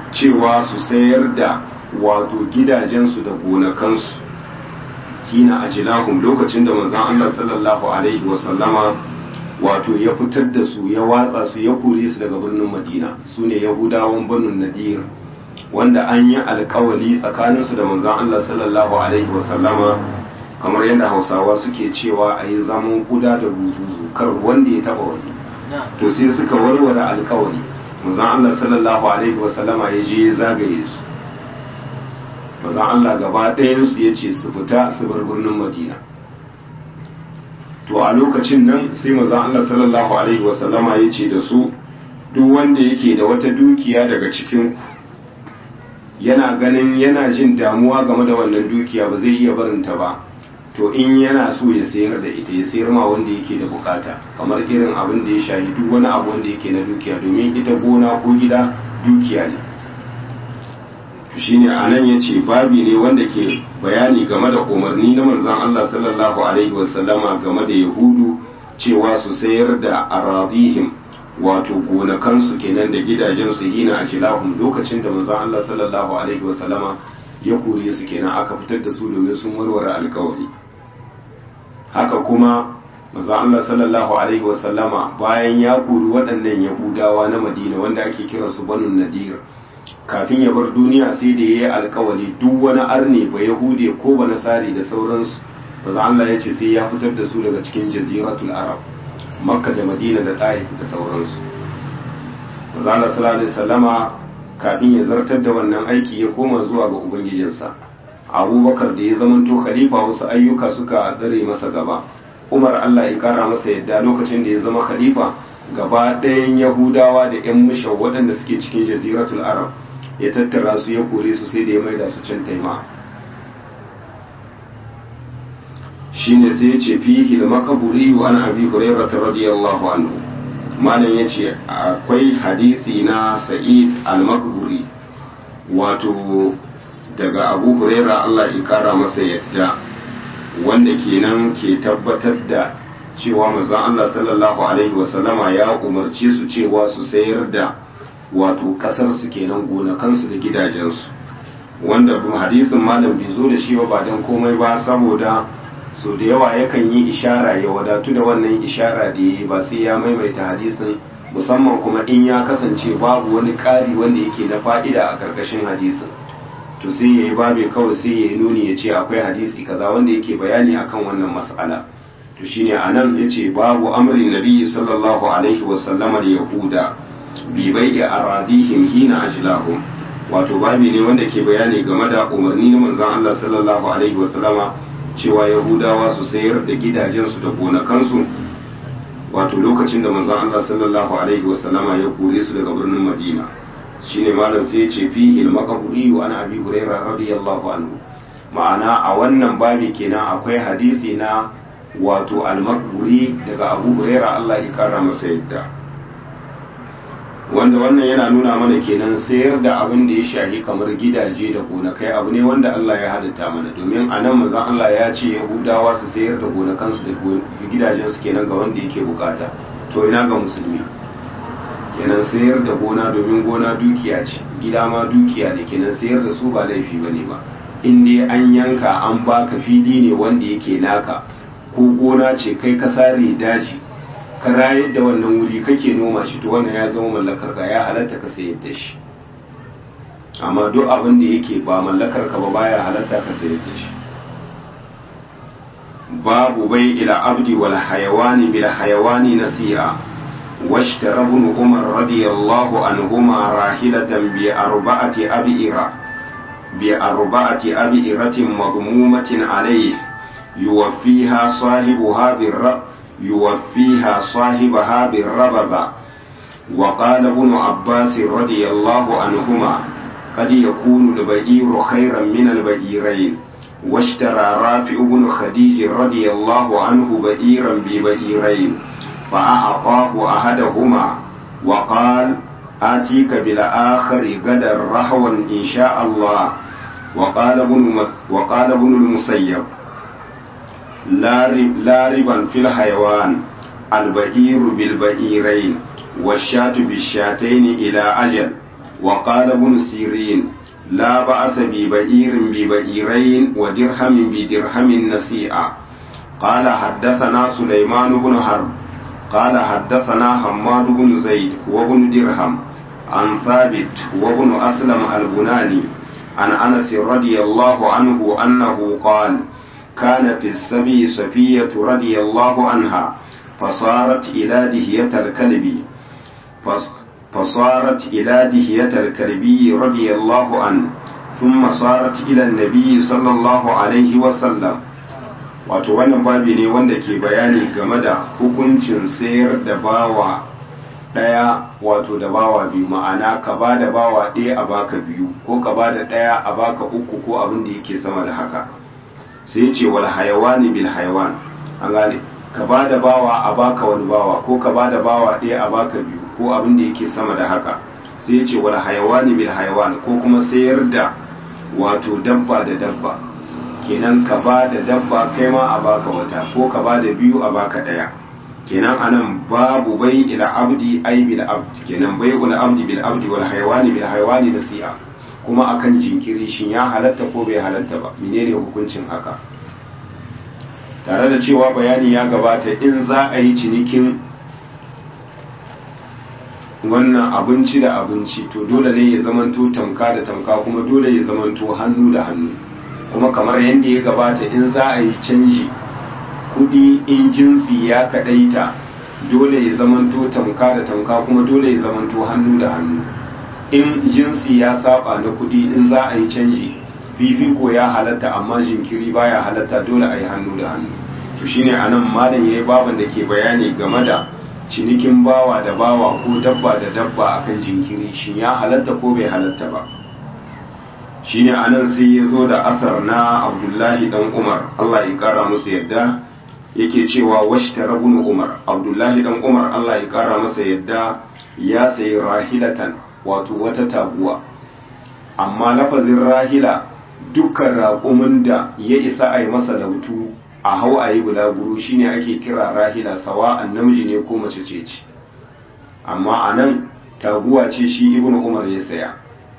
cewa su sayar da wato gidajensu da gonakansu hina ajilahum lokacin da manzon Allah sallallahu alaihi wasallama wato ya fitar da su ya watsa su ya kore su daga birnin Madina su ne Yahudawan Banu Nadir wanda an yi alkawali tsakaninsu da manzon Allah sallallahu alaihi wasallama kamar yadda Hausawa suke cewa a yi zaman kuda da buzuzu kar wanda ya taba wani to sai suka warware alkawali manzon Allah sallallahu alaihi wasallama ya je ya zagaye su manzon Allah gaba ɗayan su ya ce su fita su bar birnin Madina to a lokacin nan sai manzon Allah sallallahu alaihi wasallama ya ce da su duk wanda yake da wata dukiya daga cikin ku yana ganin yana jin damuwa game da wannan dukiya ba zai iya barinta ba to in yana so ya sayar da ita ya sayar ma wanda yake da bukata kamar irin abin da ya shahi duk wani abu wanda yake na dukiya domin ita gona ko gida dukiya ne shine anan yace babi ne wanda ke bayani game da umarni na manzon Allah sallallahu alaihi wasallama game da yahudu cewa su sayar da aradihim wato gonakansu kenan da gidajensu hina a kilahun lokacin da manzon Allah sallallahu alaihi wasallama ya kore su kenan aka fitar da su domin sun warware alkawari haka kuma manzon Allah sallallahu alaihi wasallama bayan ya kori waɗannan yahudawa na madina wanda ake kiransu banu nadir kafin ya bar duniya sai da ya yi alkawari duk wani arne ba yahude ko ba nasari da sauransu manzon Allah ya ce sai ya fitar da su daga cikin jaziratul arab makka da madina da ɗa'if da sauransu mazala sallallahu alaihi sallama kafin ya zartar da wannan aiki ya koma zuwa ga ubangijinsa abubakar da ya zamanto khalifa wasu ayyuka suka tsare masa gaba umar allah ya kara masa yadda lokacin da ya zama khalifa gaba ɗayan yahudawa da yan mushau waɗanda suke cikin jaziratul arab ya tattara su ya kore su sai da ya maida su can taima shine sai ya ce fihi da makaburi wa an abi hurairah radiyallahu anhu malam yace akwai hadisi na sa'id al-makburi wato daga abu hurairah Allah ya kara masa yadda wanda kenan ke tabbatar da cewa manzon Allah sallallahu alaihi wasallama ya umarce su cewa su sayar da wato kasar su kenan gonakansu da gidajensu wanda hadisin malam bai zo da shi ba ba dan komai ba saboda so da yawa yakan yi ishara ya wadatu da wannan ishara da ya ba sai ya maimaita hadisin musamman kuma in ya kasance babu wani ƙari wanda yake na fa'ida a ƙarƙashin hadisin to sai ya yi babe kawai sai ya yi nuni ya ce akwai hadisi kaza wanda yake bayani akan wannan mas'ala to shine anan ya ce babu amrin nabi sallallahu alaihi wasallama da yahuda bi bai'i aradihim hina ajlahum wato babi ne wanda ke bayani game da umarni na manzon Allah sallallahu alaihi wasallama cewa yahudawa su sayar da gidajensu da gonakansu wato lokacin da manzon Allah sallallahu alaihi wasallama ya kore su daga birnin Madina shine malam sai ya ce fihi al-maqburi wa ana abi hurairah radiyallahu anhu ma'ana a wannan babi kenan akwai hadisi na wato al-maqburi daga abu hurairah Allah ya kara masa yadda wanda wannan yana nuna mana kenan sayar da abin da ya shahi kamar gidaje da gonakai abu ne wanda Allah ya halitta mana domin a nan manzon Allah ya ce Yahudawa su sayar da gonakansu da gidajensu kenan ga wanda yake bukata to ina ga musulmi kenan sayar da gona domin gona dukiya ce gida ma dukiya ne kenan sayar da su ba laifi bane ba in dai an yanka an baka fili ne wanda yake naka ko gona ce kai ka sare daji ka rayar da wannan wuri kake noma shi to wannan ya zama mallakar ka ya halatta ka sayar da shi amma duk abin da yake ba mallakar ka ba baya halatta ka sayar da shi babu bai ila abdi wal hayawani bil hayawani nasi'a واشترى ابن عمر رضي الله عنهما راحلة بأربعة أبئرة بأربعة أبئرة مضمومة عليه يوفيها صاحبها بالرب يوفيها صاحبها بالربذة وقال ابن عباس رضي الله عنهما قد يكون البئير خيرا من البئيرين واشترى رافع بن خديج رضي الله عنه بئيرا ببئيرين فأعطاه أحدهما وقال آتيك بالآخر غدا رهوا إن شاء الله وقال ابن وقال ابن المسيب لا لا ربا في الحيوان البئير بالبئيرين والشاة بالشاتين إلى أجل وقال ابن سيرين لا بأس ببئير ببئيرين ودرهم بدرهم نسيئة قال حدثنا سليمان بن حرب قال حدثنا حماد بن زيد وابن درهم عن ثابت وابن أسلم البناني عن أنس رضي الله عنه أنه قال كان في السبي صفية رضي الله عنها فصارت إلى دهية الكلب فصارت إلى دهية الكلبي رضي الله عنه ثم صارت إلى النبي صلى الله عليه وسلم wato wannan babi ne wanda ke bayani game da hukuncin sayar da bawa ɗaya wato da bawa biyu ma'ana ka ba da bawa ɗaya a baka biyu ko ka ba da ɗaya a baka uku ko abin da yake sama da haka sai ce wal hayawani bil hayawan an gane ka ba da bawa a baka wani bawa ko ka ba da bawa ɗaya a baka biyu ko abin da yake sama da haka sai ce wal hayawani bil hayawan ko kuma sayar da wato dabba da dabba kenan ka ba da dabba kai ma a baka wata ko ka ba da biyu a baka ɗaya kenan anan babu bai ila abdi ai bil abdi kenan bai ila abdi bil abdi wal hayawani bil hayawani da si'a kuma akan jinkiri shin ya halatta ko bai halatta ba menene hukuncin haka tare da cewa bayani ya gabata in za a yi cinikin wannan abinci da abinci to dole ne ya zamanto tamka da tamka kuma dole ya zamanto hannu da hannu kuma kamar yadda ya gabata in za a yi canji kudi in jinsi ya kadaita dole ya zamanto tamka da tamka kuma dole ya zamanto hannu da hannu in jinsi ya saba na kudi in za a yi canji fifiko ya halatta amma jinkiri baya halatta dole a yi hannu da hannu to shine anan malam yayi baban da ke bayani game da cinikin bawa da bawa ko dabba da dabba akan jinkiri shin ya halatta ko bai halatta ba shine anan sai ya zo da asar na abdullahi dan umar allah ya kara musu yadda yake cewa washta rabun umar abdullahi dan umar allah ya kara masa yadda ya sayi rahilatan wato wata taguwa amma lafazin rahila dukkan raƙumin da ya isa a yi masa lautu a hau a yi bulaguro shine ake kira rahila sawa'an namiji ne ko mace ce ce amma a nan taguwa ce shi ibn umar ya saya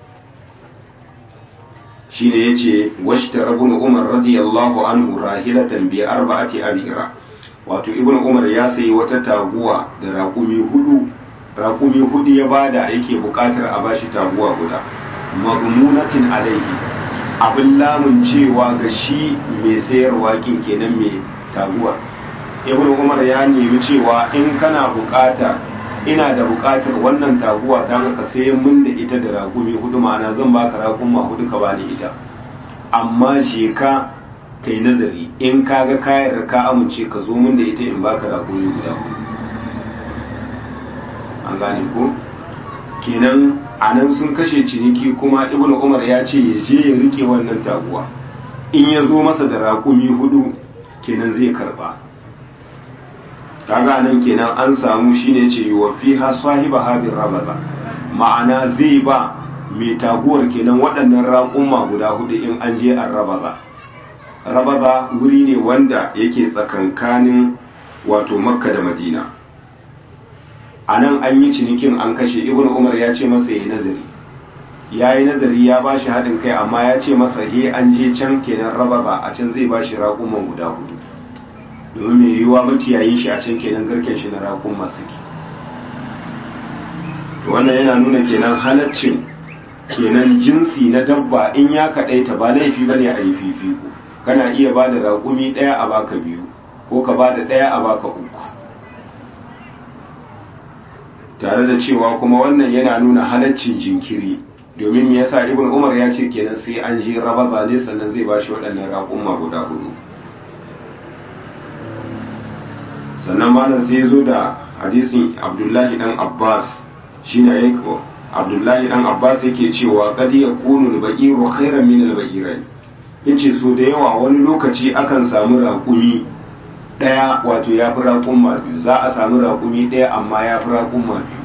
shine yace washtara ibn umar radiyallahu anhu rahilatan bi arba'ati abira wato ibn umar ya sayi wata taguwa da raƙumi hudu raƙumi hudu ya bada yake buƙatar a bashi taguwa guda magmunatin alaihi abin lamun cewa ga shi mai sayarwa kin kenan mai taguwar ibn umar ya nemi cewa in kana buƙata ina da buƙatar wannan taguwa ta ka sayan mun da ita da raƙumi hudu ma'ana zan baka raƙuma hudu ka bani ita amma je ka kai nazari in ka ga kayar ka amince ka zo mun da ita in baka raƙumi guda hudu an gane ko kenan a nan sun kashe ciniki kuma ibn umar ya ce ya je ya rike wannan taguwa in ya zo masa da raƙumi hudu kenan zai karba kaga nan kenan an samu shine ce wa fiha sahiba habir rabaza ma'ana zai ba mai taguwar kenan waɗannan raƙuma guda hudu in an je an rabaza rabaza wuri ne wanda yake tsakankanin wato makka da madina a nan an yi cinikin an kashe ibn umar ya ce masa ya nazari ya yi nazari ya ba shi haɗin kai amma ya ce masa he an je can kenan rabaza a can zai ba shi raƙuman guda hudu domin mai yiwuwa makiyayin shi a can kenan garken shi na rakun masu ki wannan yana nuna kenan halaccin kenan jinsi na dabba in ya kaɗaita ba laifi bane a yi fifiko kana iya ba da raƙumi ɗaya a baka biyu ko ka ba da ɗaya a baka uku tare da cewa kuma wannan yana nuna halaccin jinkiri domin me yasa ibn umar ya ce kenan sai an je raba zane sannan zai ba shi waɗannan raƙumma guda hudu sannan malam sai zo da hadisin abdullahi dan abbas shine ya abdullahi dan abbas yake cewa kad yakunu al-ba'iru khairan min al-ba'irai yace so da yawa wani lokaci akan samu raƙumi daya wato ya fi raƙumma biyu za a samu raƙumi daya amma ya fi raƙumma biyu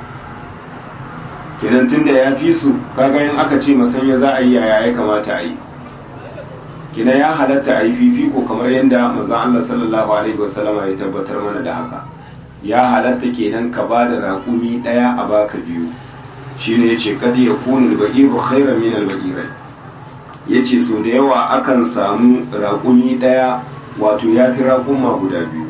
kenan tunda ya fi su kaga in aka ce masanya za a yi yaya ya kamata a yi kina ya halatta a yi fifiko kamar yadda manzon Allah sallallahu alaihi wasallama ya tabbatar mana da haka ya halatta kenan ka ba da raƙumi ɗaya a baka biyu shine yace kad yakunu al-ba'iru khairan min al-ba'irai yace so da yawa akan samu raƙumi daya wato yafi raƙuma guda biyu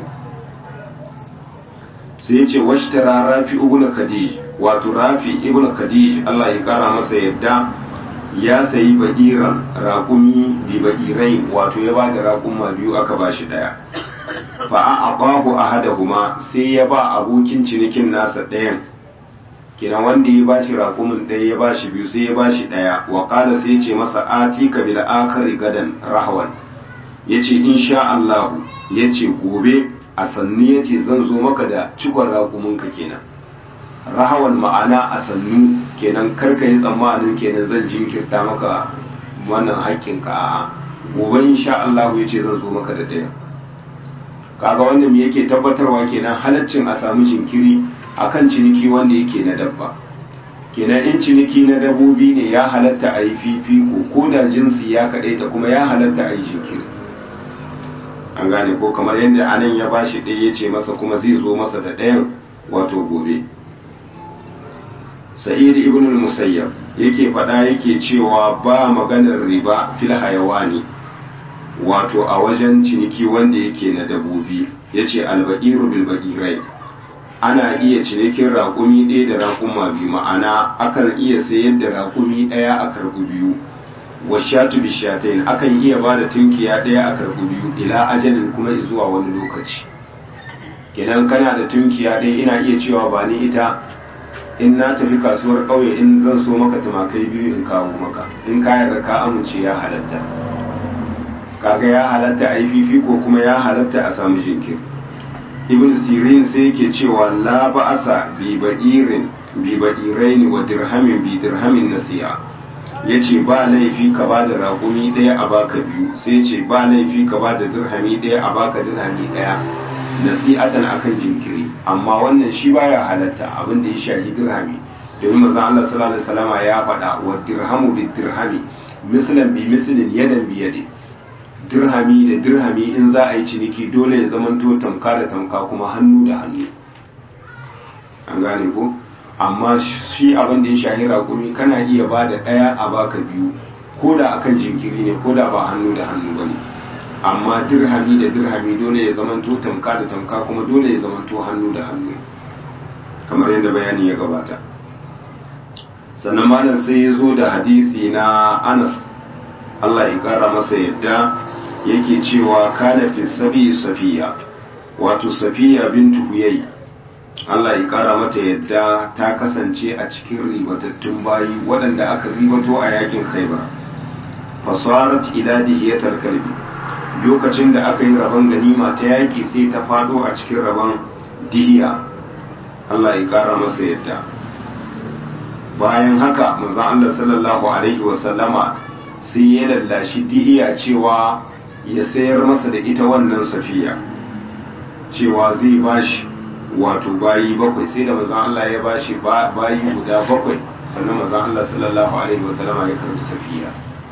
sai yace washtara rafi ibn khadij wato rafi ibn khadij Allah ya kara masa yadda ya sayi ba'iran raƙumi bi ba'irai wato ya bada raƙuma biyu aka bashi daya fa a aqahu ahadahuma sai ya ba abokin cinikin nasa ɗayan kenan wanda ya bashi raƙumin ɗaya ya bashi biyu sai ya bashi ɗaya wa qala sai ya ce masa atika bil akhari gadan rahwan yace insha Allah yace gobe a sannu yace zan zo maka da cikon raƙumin ka kenan rahawan ma'ana a sannu kenan karka yi tsammanin kenan zan jinkirta maka wannan haƙƙinka a gobe insha Allah yace zan zo maka da ɗaya kaga wannan me yake tabbatarwa kenan halaccin a samu jinkiri akan ciniki wanda yake na dabba kenan in ciniki na dabbobi ne ya halatta a yi fifiko ko da jinsi ya kaɗai ta kuma ya halatta a yi jinkiri an gane ko kamar yadda anan ya bashi ɗaya ya ce masa kuma zai zo masa da ɗayan wato gobe sa'id ibn al-musayyab yake faɗa yake cewa ba maganar riba fil hayawani wato a wajen ciniki wanda yake na dabobi ya ce alba'iru bilba'irai ana iya cinikin raƙumi ɗaya da raƙuma biyu ma'ana akan iya sayar da raƙumi ɗaya a karɓi biyu washatu bishatain akan iya ba da tunkiya ɗaya a karɓi biyu ila ajalin kuma zuwa wani lokaci kenan kana da tunkiya ɗaya ina iya cewa ba ni ita in na tafi kasuwar ƙauye in zan so maka tumakai biyu in kawo maka in ka yarda ka amince ya halatta kaga ya halatta a yi fifiko kuma ya halatta a samu jinkir ibn sirin sai yake cewa la ba'asa bi ba'irin bi ba'irain wa dirhamin bi dirhamin nasiya yace ba laifi ka ba da raƙumi ɗaya a baka biyu sai yace ba laifi ka ba da dirhami ɗaya a baka dirhami ɗaya nasi'atan akan jinkiri amma wannan shi baya halatta abin da ya shahi dirhami domin manzon Allah sallallahu alaihi wasallama ya faɗa wa dirhamu bi dirhami mislan bi mislin yadan bi yadin dirhami da dirhami in za a yi ciniki dole ya zamanto tamka da tamka kuma hannu da hannu an gane ko amma shi abin da ya shahi raƙumi kana iya ba da ɗaya a baka biyu ko da akan jinkiri ne ko da ba hannu da hannu ba ne amma dirhami da dirhami dole ya zamanto tamka da tamka kuma dole ya zamanto hannu da hannu kamar yadda bayani ya gabata sannan malam sai ya zo da hadisi na anas Allah ya kara masa yadda yake cewa kana fi sabi safiya wato safiya bintu huyai Allah ya kara mata yadda ta kasance a cikin ribatattun bayi waɗanda aka ribato a yakin khaibar fasarat ila dihiyatar kalbi lokacin da aka yi rabon ganima ta yaki sai ta fado a cikin rabon dihiya Allah ya kara masa yadda bayan haka manzon Allah sallallahu alaihi wasallama sai ya lallashi dihiya cewa ya sayar masa da ita wannan safiya cewa zai bashi wato bayi bakwai sai da mazan Allah ya bashi bayi guda bakwai sannan mazan Allah sallallahu alaihi wa sallama ya karbi safiya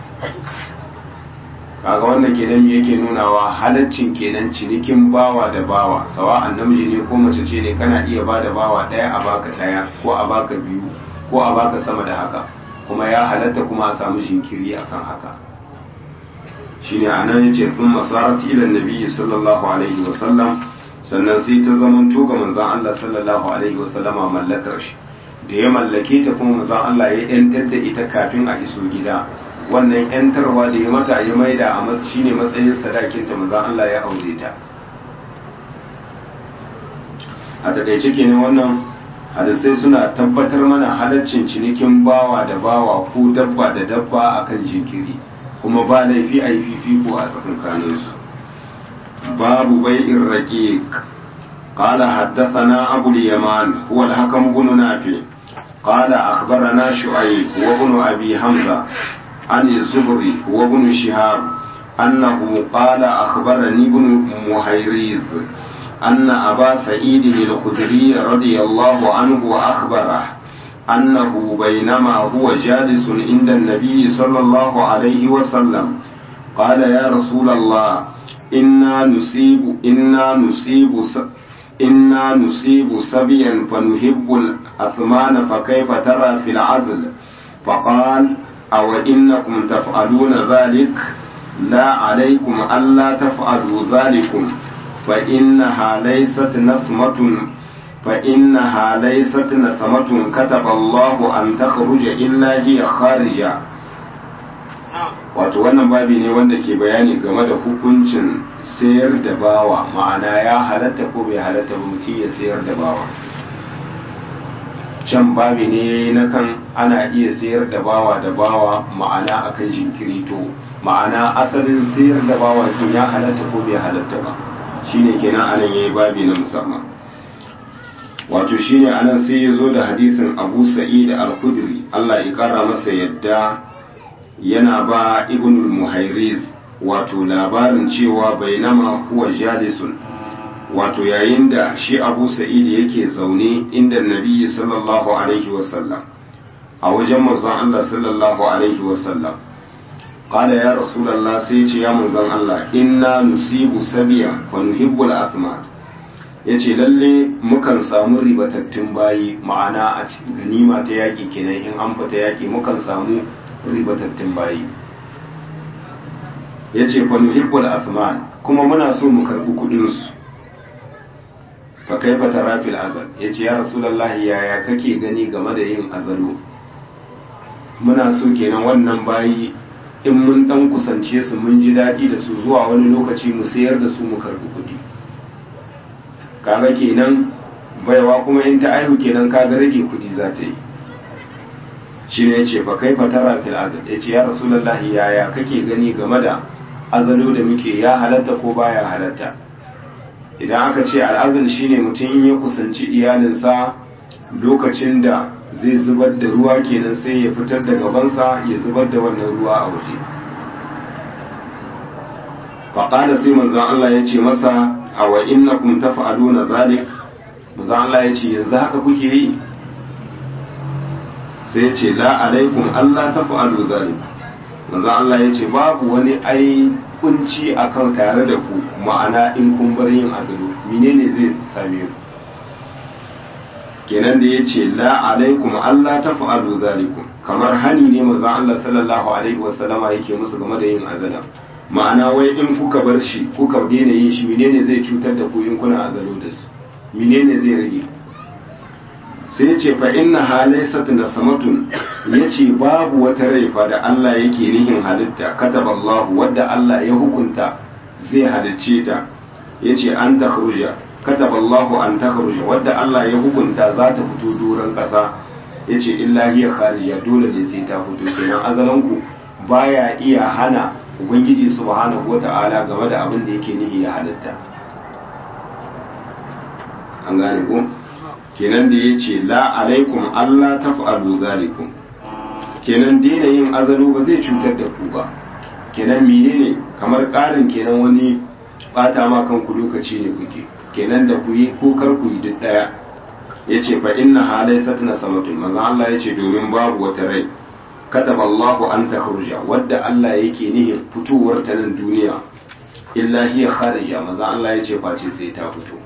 kaga wannan kenan yake nunawa halaccin kenan cinikin bawa da bawa sawa'an namiji ne ko mace ce ne kana iya ba da bawa ɗaya a baka ɗaya ko a baka biyu ko a baka sama da haka kuma ya halatta kuma a samu jinkiri akan haka shine anan yace sun masarat ila nabi sallallahu alaihi wa sallam sannan sai ta zamanto ga manzon Allah sallallahu alaihi wa sallama mallakar shi da ya mallake ta kuma manzon Allah ya yantar da ita kafin a iso gida wannan yantarwa da ya mata ya maida a matsayi shine matsayin sadakin ta manzon Allah ya aure ta a takaice kenan wannan hadisai suna tabbatar mana halaccin cinikin bawa da bawa ko dabba da dabba akan jinkiri kuma ba laifi a yi fifiko a tsakankaninsu babu bai'in raqiq قال حدثنا أبو اليمان هو الحكم بن نافع قال أخبرنا شعيب وابن أبي حمزة عن الزهري وابن شهاب أنه قال أخبرني ابن مهيريز أن أبا سعيد الخدري رضي الله عنه أخبره أنه بينما هو جالس عند النبي صلى الله عليه وسلم قال يا رسول الله إنا نصيب إنا نصيب إنا نصيب سبيا فنحب الأثمان فكيف ترى في العزل فقال أو إنكم تفعلون ذلك لا عليكم ألا تفعلوا ذلكم فإنها ليست نسمة فإنها ليست نسمة كتب الله أن تخرج إلا هي خارجة wato wannan babi ne wanda ke bayani game da hukuncin sayar da bawa ma'ana ya halatta ko bai halatta ba mutum ya sayar da bawa can babi ne na kan ana iya sayar da bawa da bawa ma'ana akan jinkiri to ma'ana asalin sayar da bawa kin ya halatta ko bai halatta ba shine kenan anan yayi babi na musamman wato shine anan sai ya zo da hadisin Abu Sa'id al-Khudri Allah ya kara masa yadda yana ba ibnul muhairiz wato labarin cewa bainama huwa jalisun wato yayin da shi abu sa'id yake zaune inda nabi sallallahu alaihi wasallam a wajen manzon Allah sallallahu alaihi wasallam qala ya rasulullah sai ce ya manzon Allah inna nusibu sabiya fa nuhibbul asma yace lalle mukan samu ribatattun bayi ma'ana a cikin ganima ta yaki kenan in an fita yaki mukan samu ribatattun bayi ya ce fa nuhibbul asman kuma muna so mu karbi kudin su fa kaifa tara fil azal yace ya rasulullahi yaya kake gani game da yin azalo muna so kenan wannan bayi in mun dan kusance su mun ji daɗi da su zuwa wani lokaci mu sayar da su mu karbi kudi kaga kenan baiwa kuma in ta aihu kenan kaga rage kudi za ta yi shi ne ya ce fa kai fatara fil azal ya ce ya rasulullah yaya kake gani game da azalo da muke ya halatta ko baya halatta idan aka ce al'azal shine mutum in ya kusanci iyalinsa lokacin da zai zubar da ruwa kenan sai ya fitar da gabansa ya zubar da wannan ruwa a waje faƙada sai manzon Allah ya ce masa a wa innakum taf'aluna zalik manzon Allah ya ce yanzu haka kuke yi sai ce la alaikum Allah ta fa'alu zalik manzo Allah ya ce babu wani ai kunci akan tare da ku ma'ana in kun bar yin azulu menene zai same ku kenan da ya ce la alaikum Allah ta fa'alu zalikum kamar hani ne manzo Allah sallallahu alaihi wasallama yake musu game da yin azala ma'ana wai in kuka bar shi kuka daina yin shi menene zai cutar da ku in kuna azalo da su menene zai rage sai ce fa inna halaysat nasamatun yace babu wata rai fa da Allah yake nihin halitta kataballahu wadda Allah ya hukunta zai halicce ta yace an takhruja kataballahu an takhruja wadda Allah ya hukunta za ta fito doron kasa yace illa hiya kharija dole ne sai ta fito kenan azalan ku baya iya hana ubangiji subhanahu wata'ala game da abin da yake nihi ya halitta an gane ko kenan da ya ce la alaikum Allah ta fa'alu zalikum kenan daina yin azalu ba zai cutar da ku ba kenan menene kamar ƙarin kenan wani bata ma kanku lokaci ne kuke kenan da ku yi ko kar ku yi duk ɗaya ya ce fa inna halai satna samatun maza Allah ya ce domin babu wata rai kataba Allahu an takhruja wadda Allah yake nihin fitowar ta nan duniya illa hiya kharija maza Allah ya ce face sai ta fito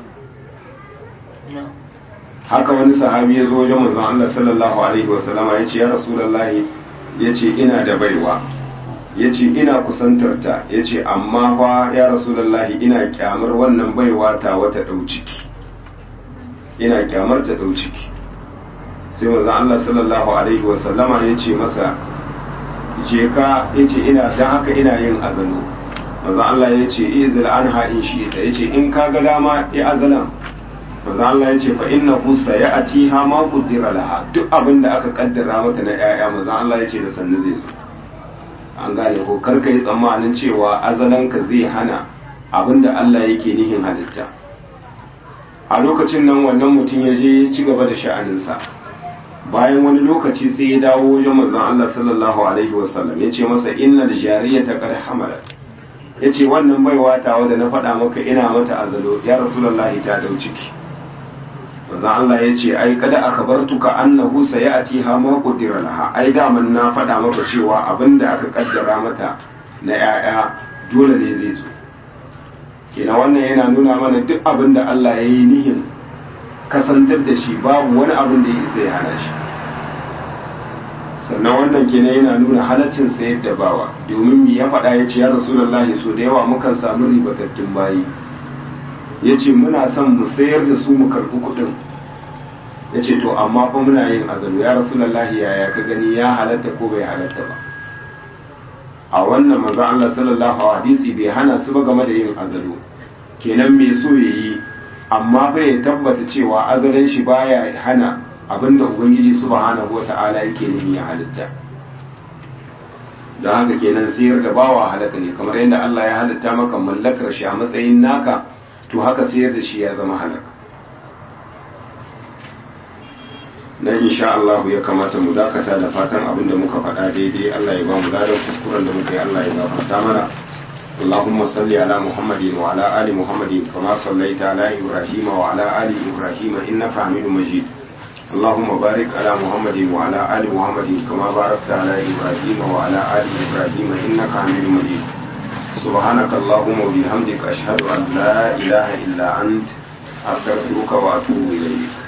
haka wani sahabi ya zo wajen manzon Allah sallallahu alaihi wasallama ya ce ya rasulullahi ya ce ina da baiwa ya ce ina kusantarta ya ce amma fa ya rasulullahi ina kyamar wannan baiwa ta wata ɗau ciki ina kyamar ta ɗau ciki sai manzon Allah sallallahu alaihi wasallama ya ce masa je ka ya ce ina dan haka ina yin azalo manzon Allah ya ce izil anha in shi ita ya ce in ka ga dama ya azalan manzo Allah ya ce fa innahu sayatiha ma qaddara laha duk abin da aka kaddara mata na yaya manzo Allah ya ce da sannu zai zo an gane ko kar kai tsammanin cewa azalanka zai hana abin da Allah yake nihin halitta a lokacin nan wannan mutum ya je ya ci gaba da sha'aninsa bayan wani lokaci sai ya dawo wajen manzon Allah sallallahu alaihi wasallam ya ce masa innal jariyata qad hamalat ya ce wannan baiwa tawa da na faɗa maka ina mata azalo ya rasulullahi ta dau ciki manzon Allah ya ce ai kada akhbartuka annahu sayati ha ma qudira laha ai daman na faɗa maka cewa abinda aka kaddara mata na yaya dole ne zai zo kenan wannan yana nuna mana duk abin da Allah ya yi nihin kasantar da shi babu wani abin da ya isa ya hana shi sannan wannan kenan yana nuna halaccin sayar da bawa domin mi ya faɗa ya ce ya rasulullahi so da yawa mukan samu ribatattun bayi ya ce muna son mu sayar da su mu karɓi kuɗin ya ce to amma fa muna yin azalu ya rasulullahi yaya ka gani ya halatta ko bai halatta ba a wannan manzo Allah sallallahu alaihi hadisi bai hana su ba game da yin azalu kenan me so yayi amma bai tabbata cewa azalin shi baya hana abinda ubangiji subhanahu wata'ala yake nemi ya halitta don haka kenan sayar da bawa halaka ne kamar yadda Allah ya halitta maka mallakar shi a matsayin naka to haka sayar da shi ya zama halaka nan insha Allah ya kamata mu dakata da fatan abin da muka faɗa daidai Allah ya ba mu ladan kuskuren da muka yi Allah ya gafarta mana اللهم صل على محمد وعلى آل محمد كما صليت على إبراهيم وعلى آل إبراهيم إنك حميد مجيد اللهم بارك على محمد وعلى آل محمد كما باركت على إبراهيم وعلى آل إبراهيم إنك حميد مجيد سبحانك اللهم وبحمدك أشهد أن لا إله إلا أنت أستغفرك وأتوب إليك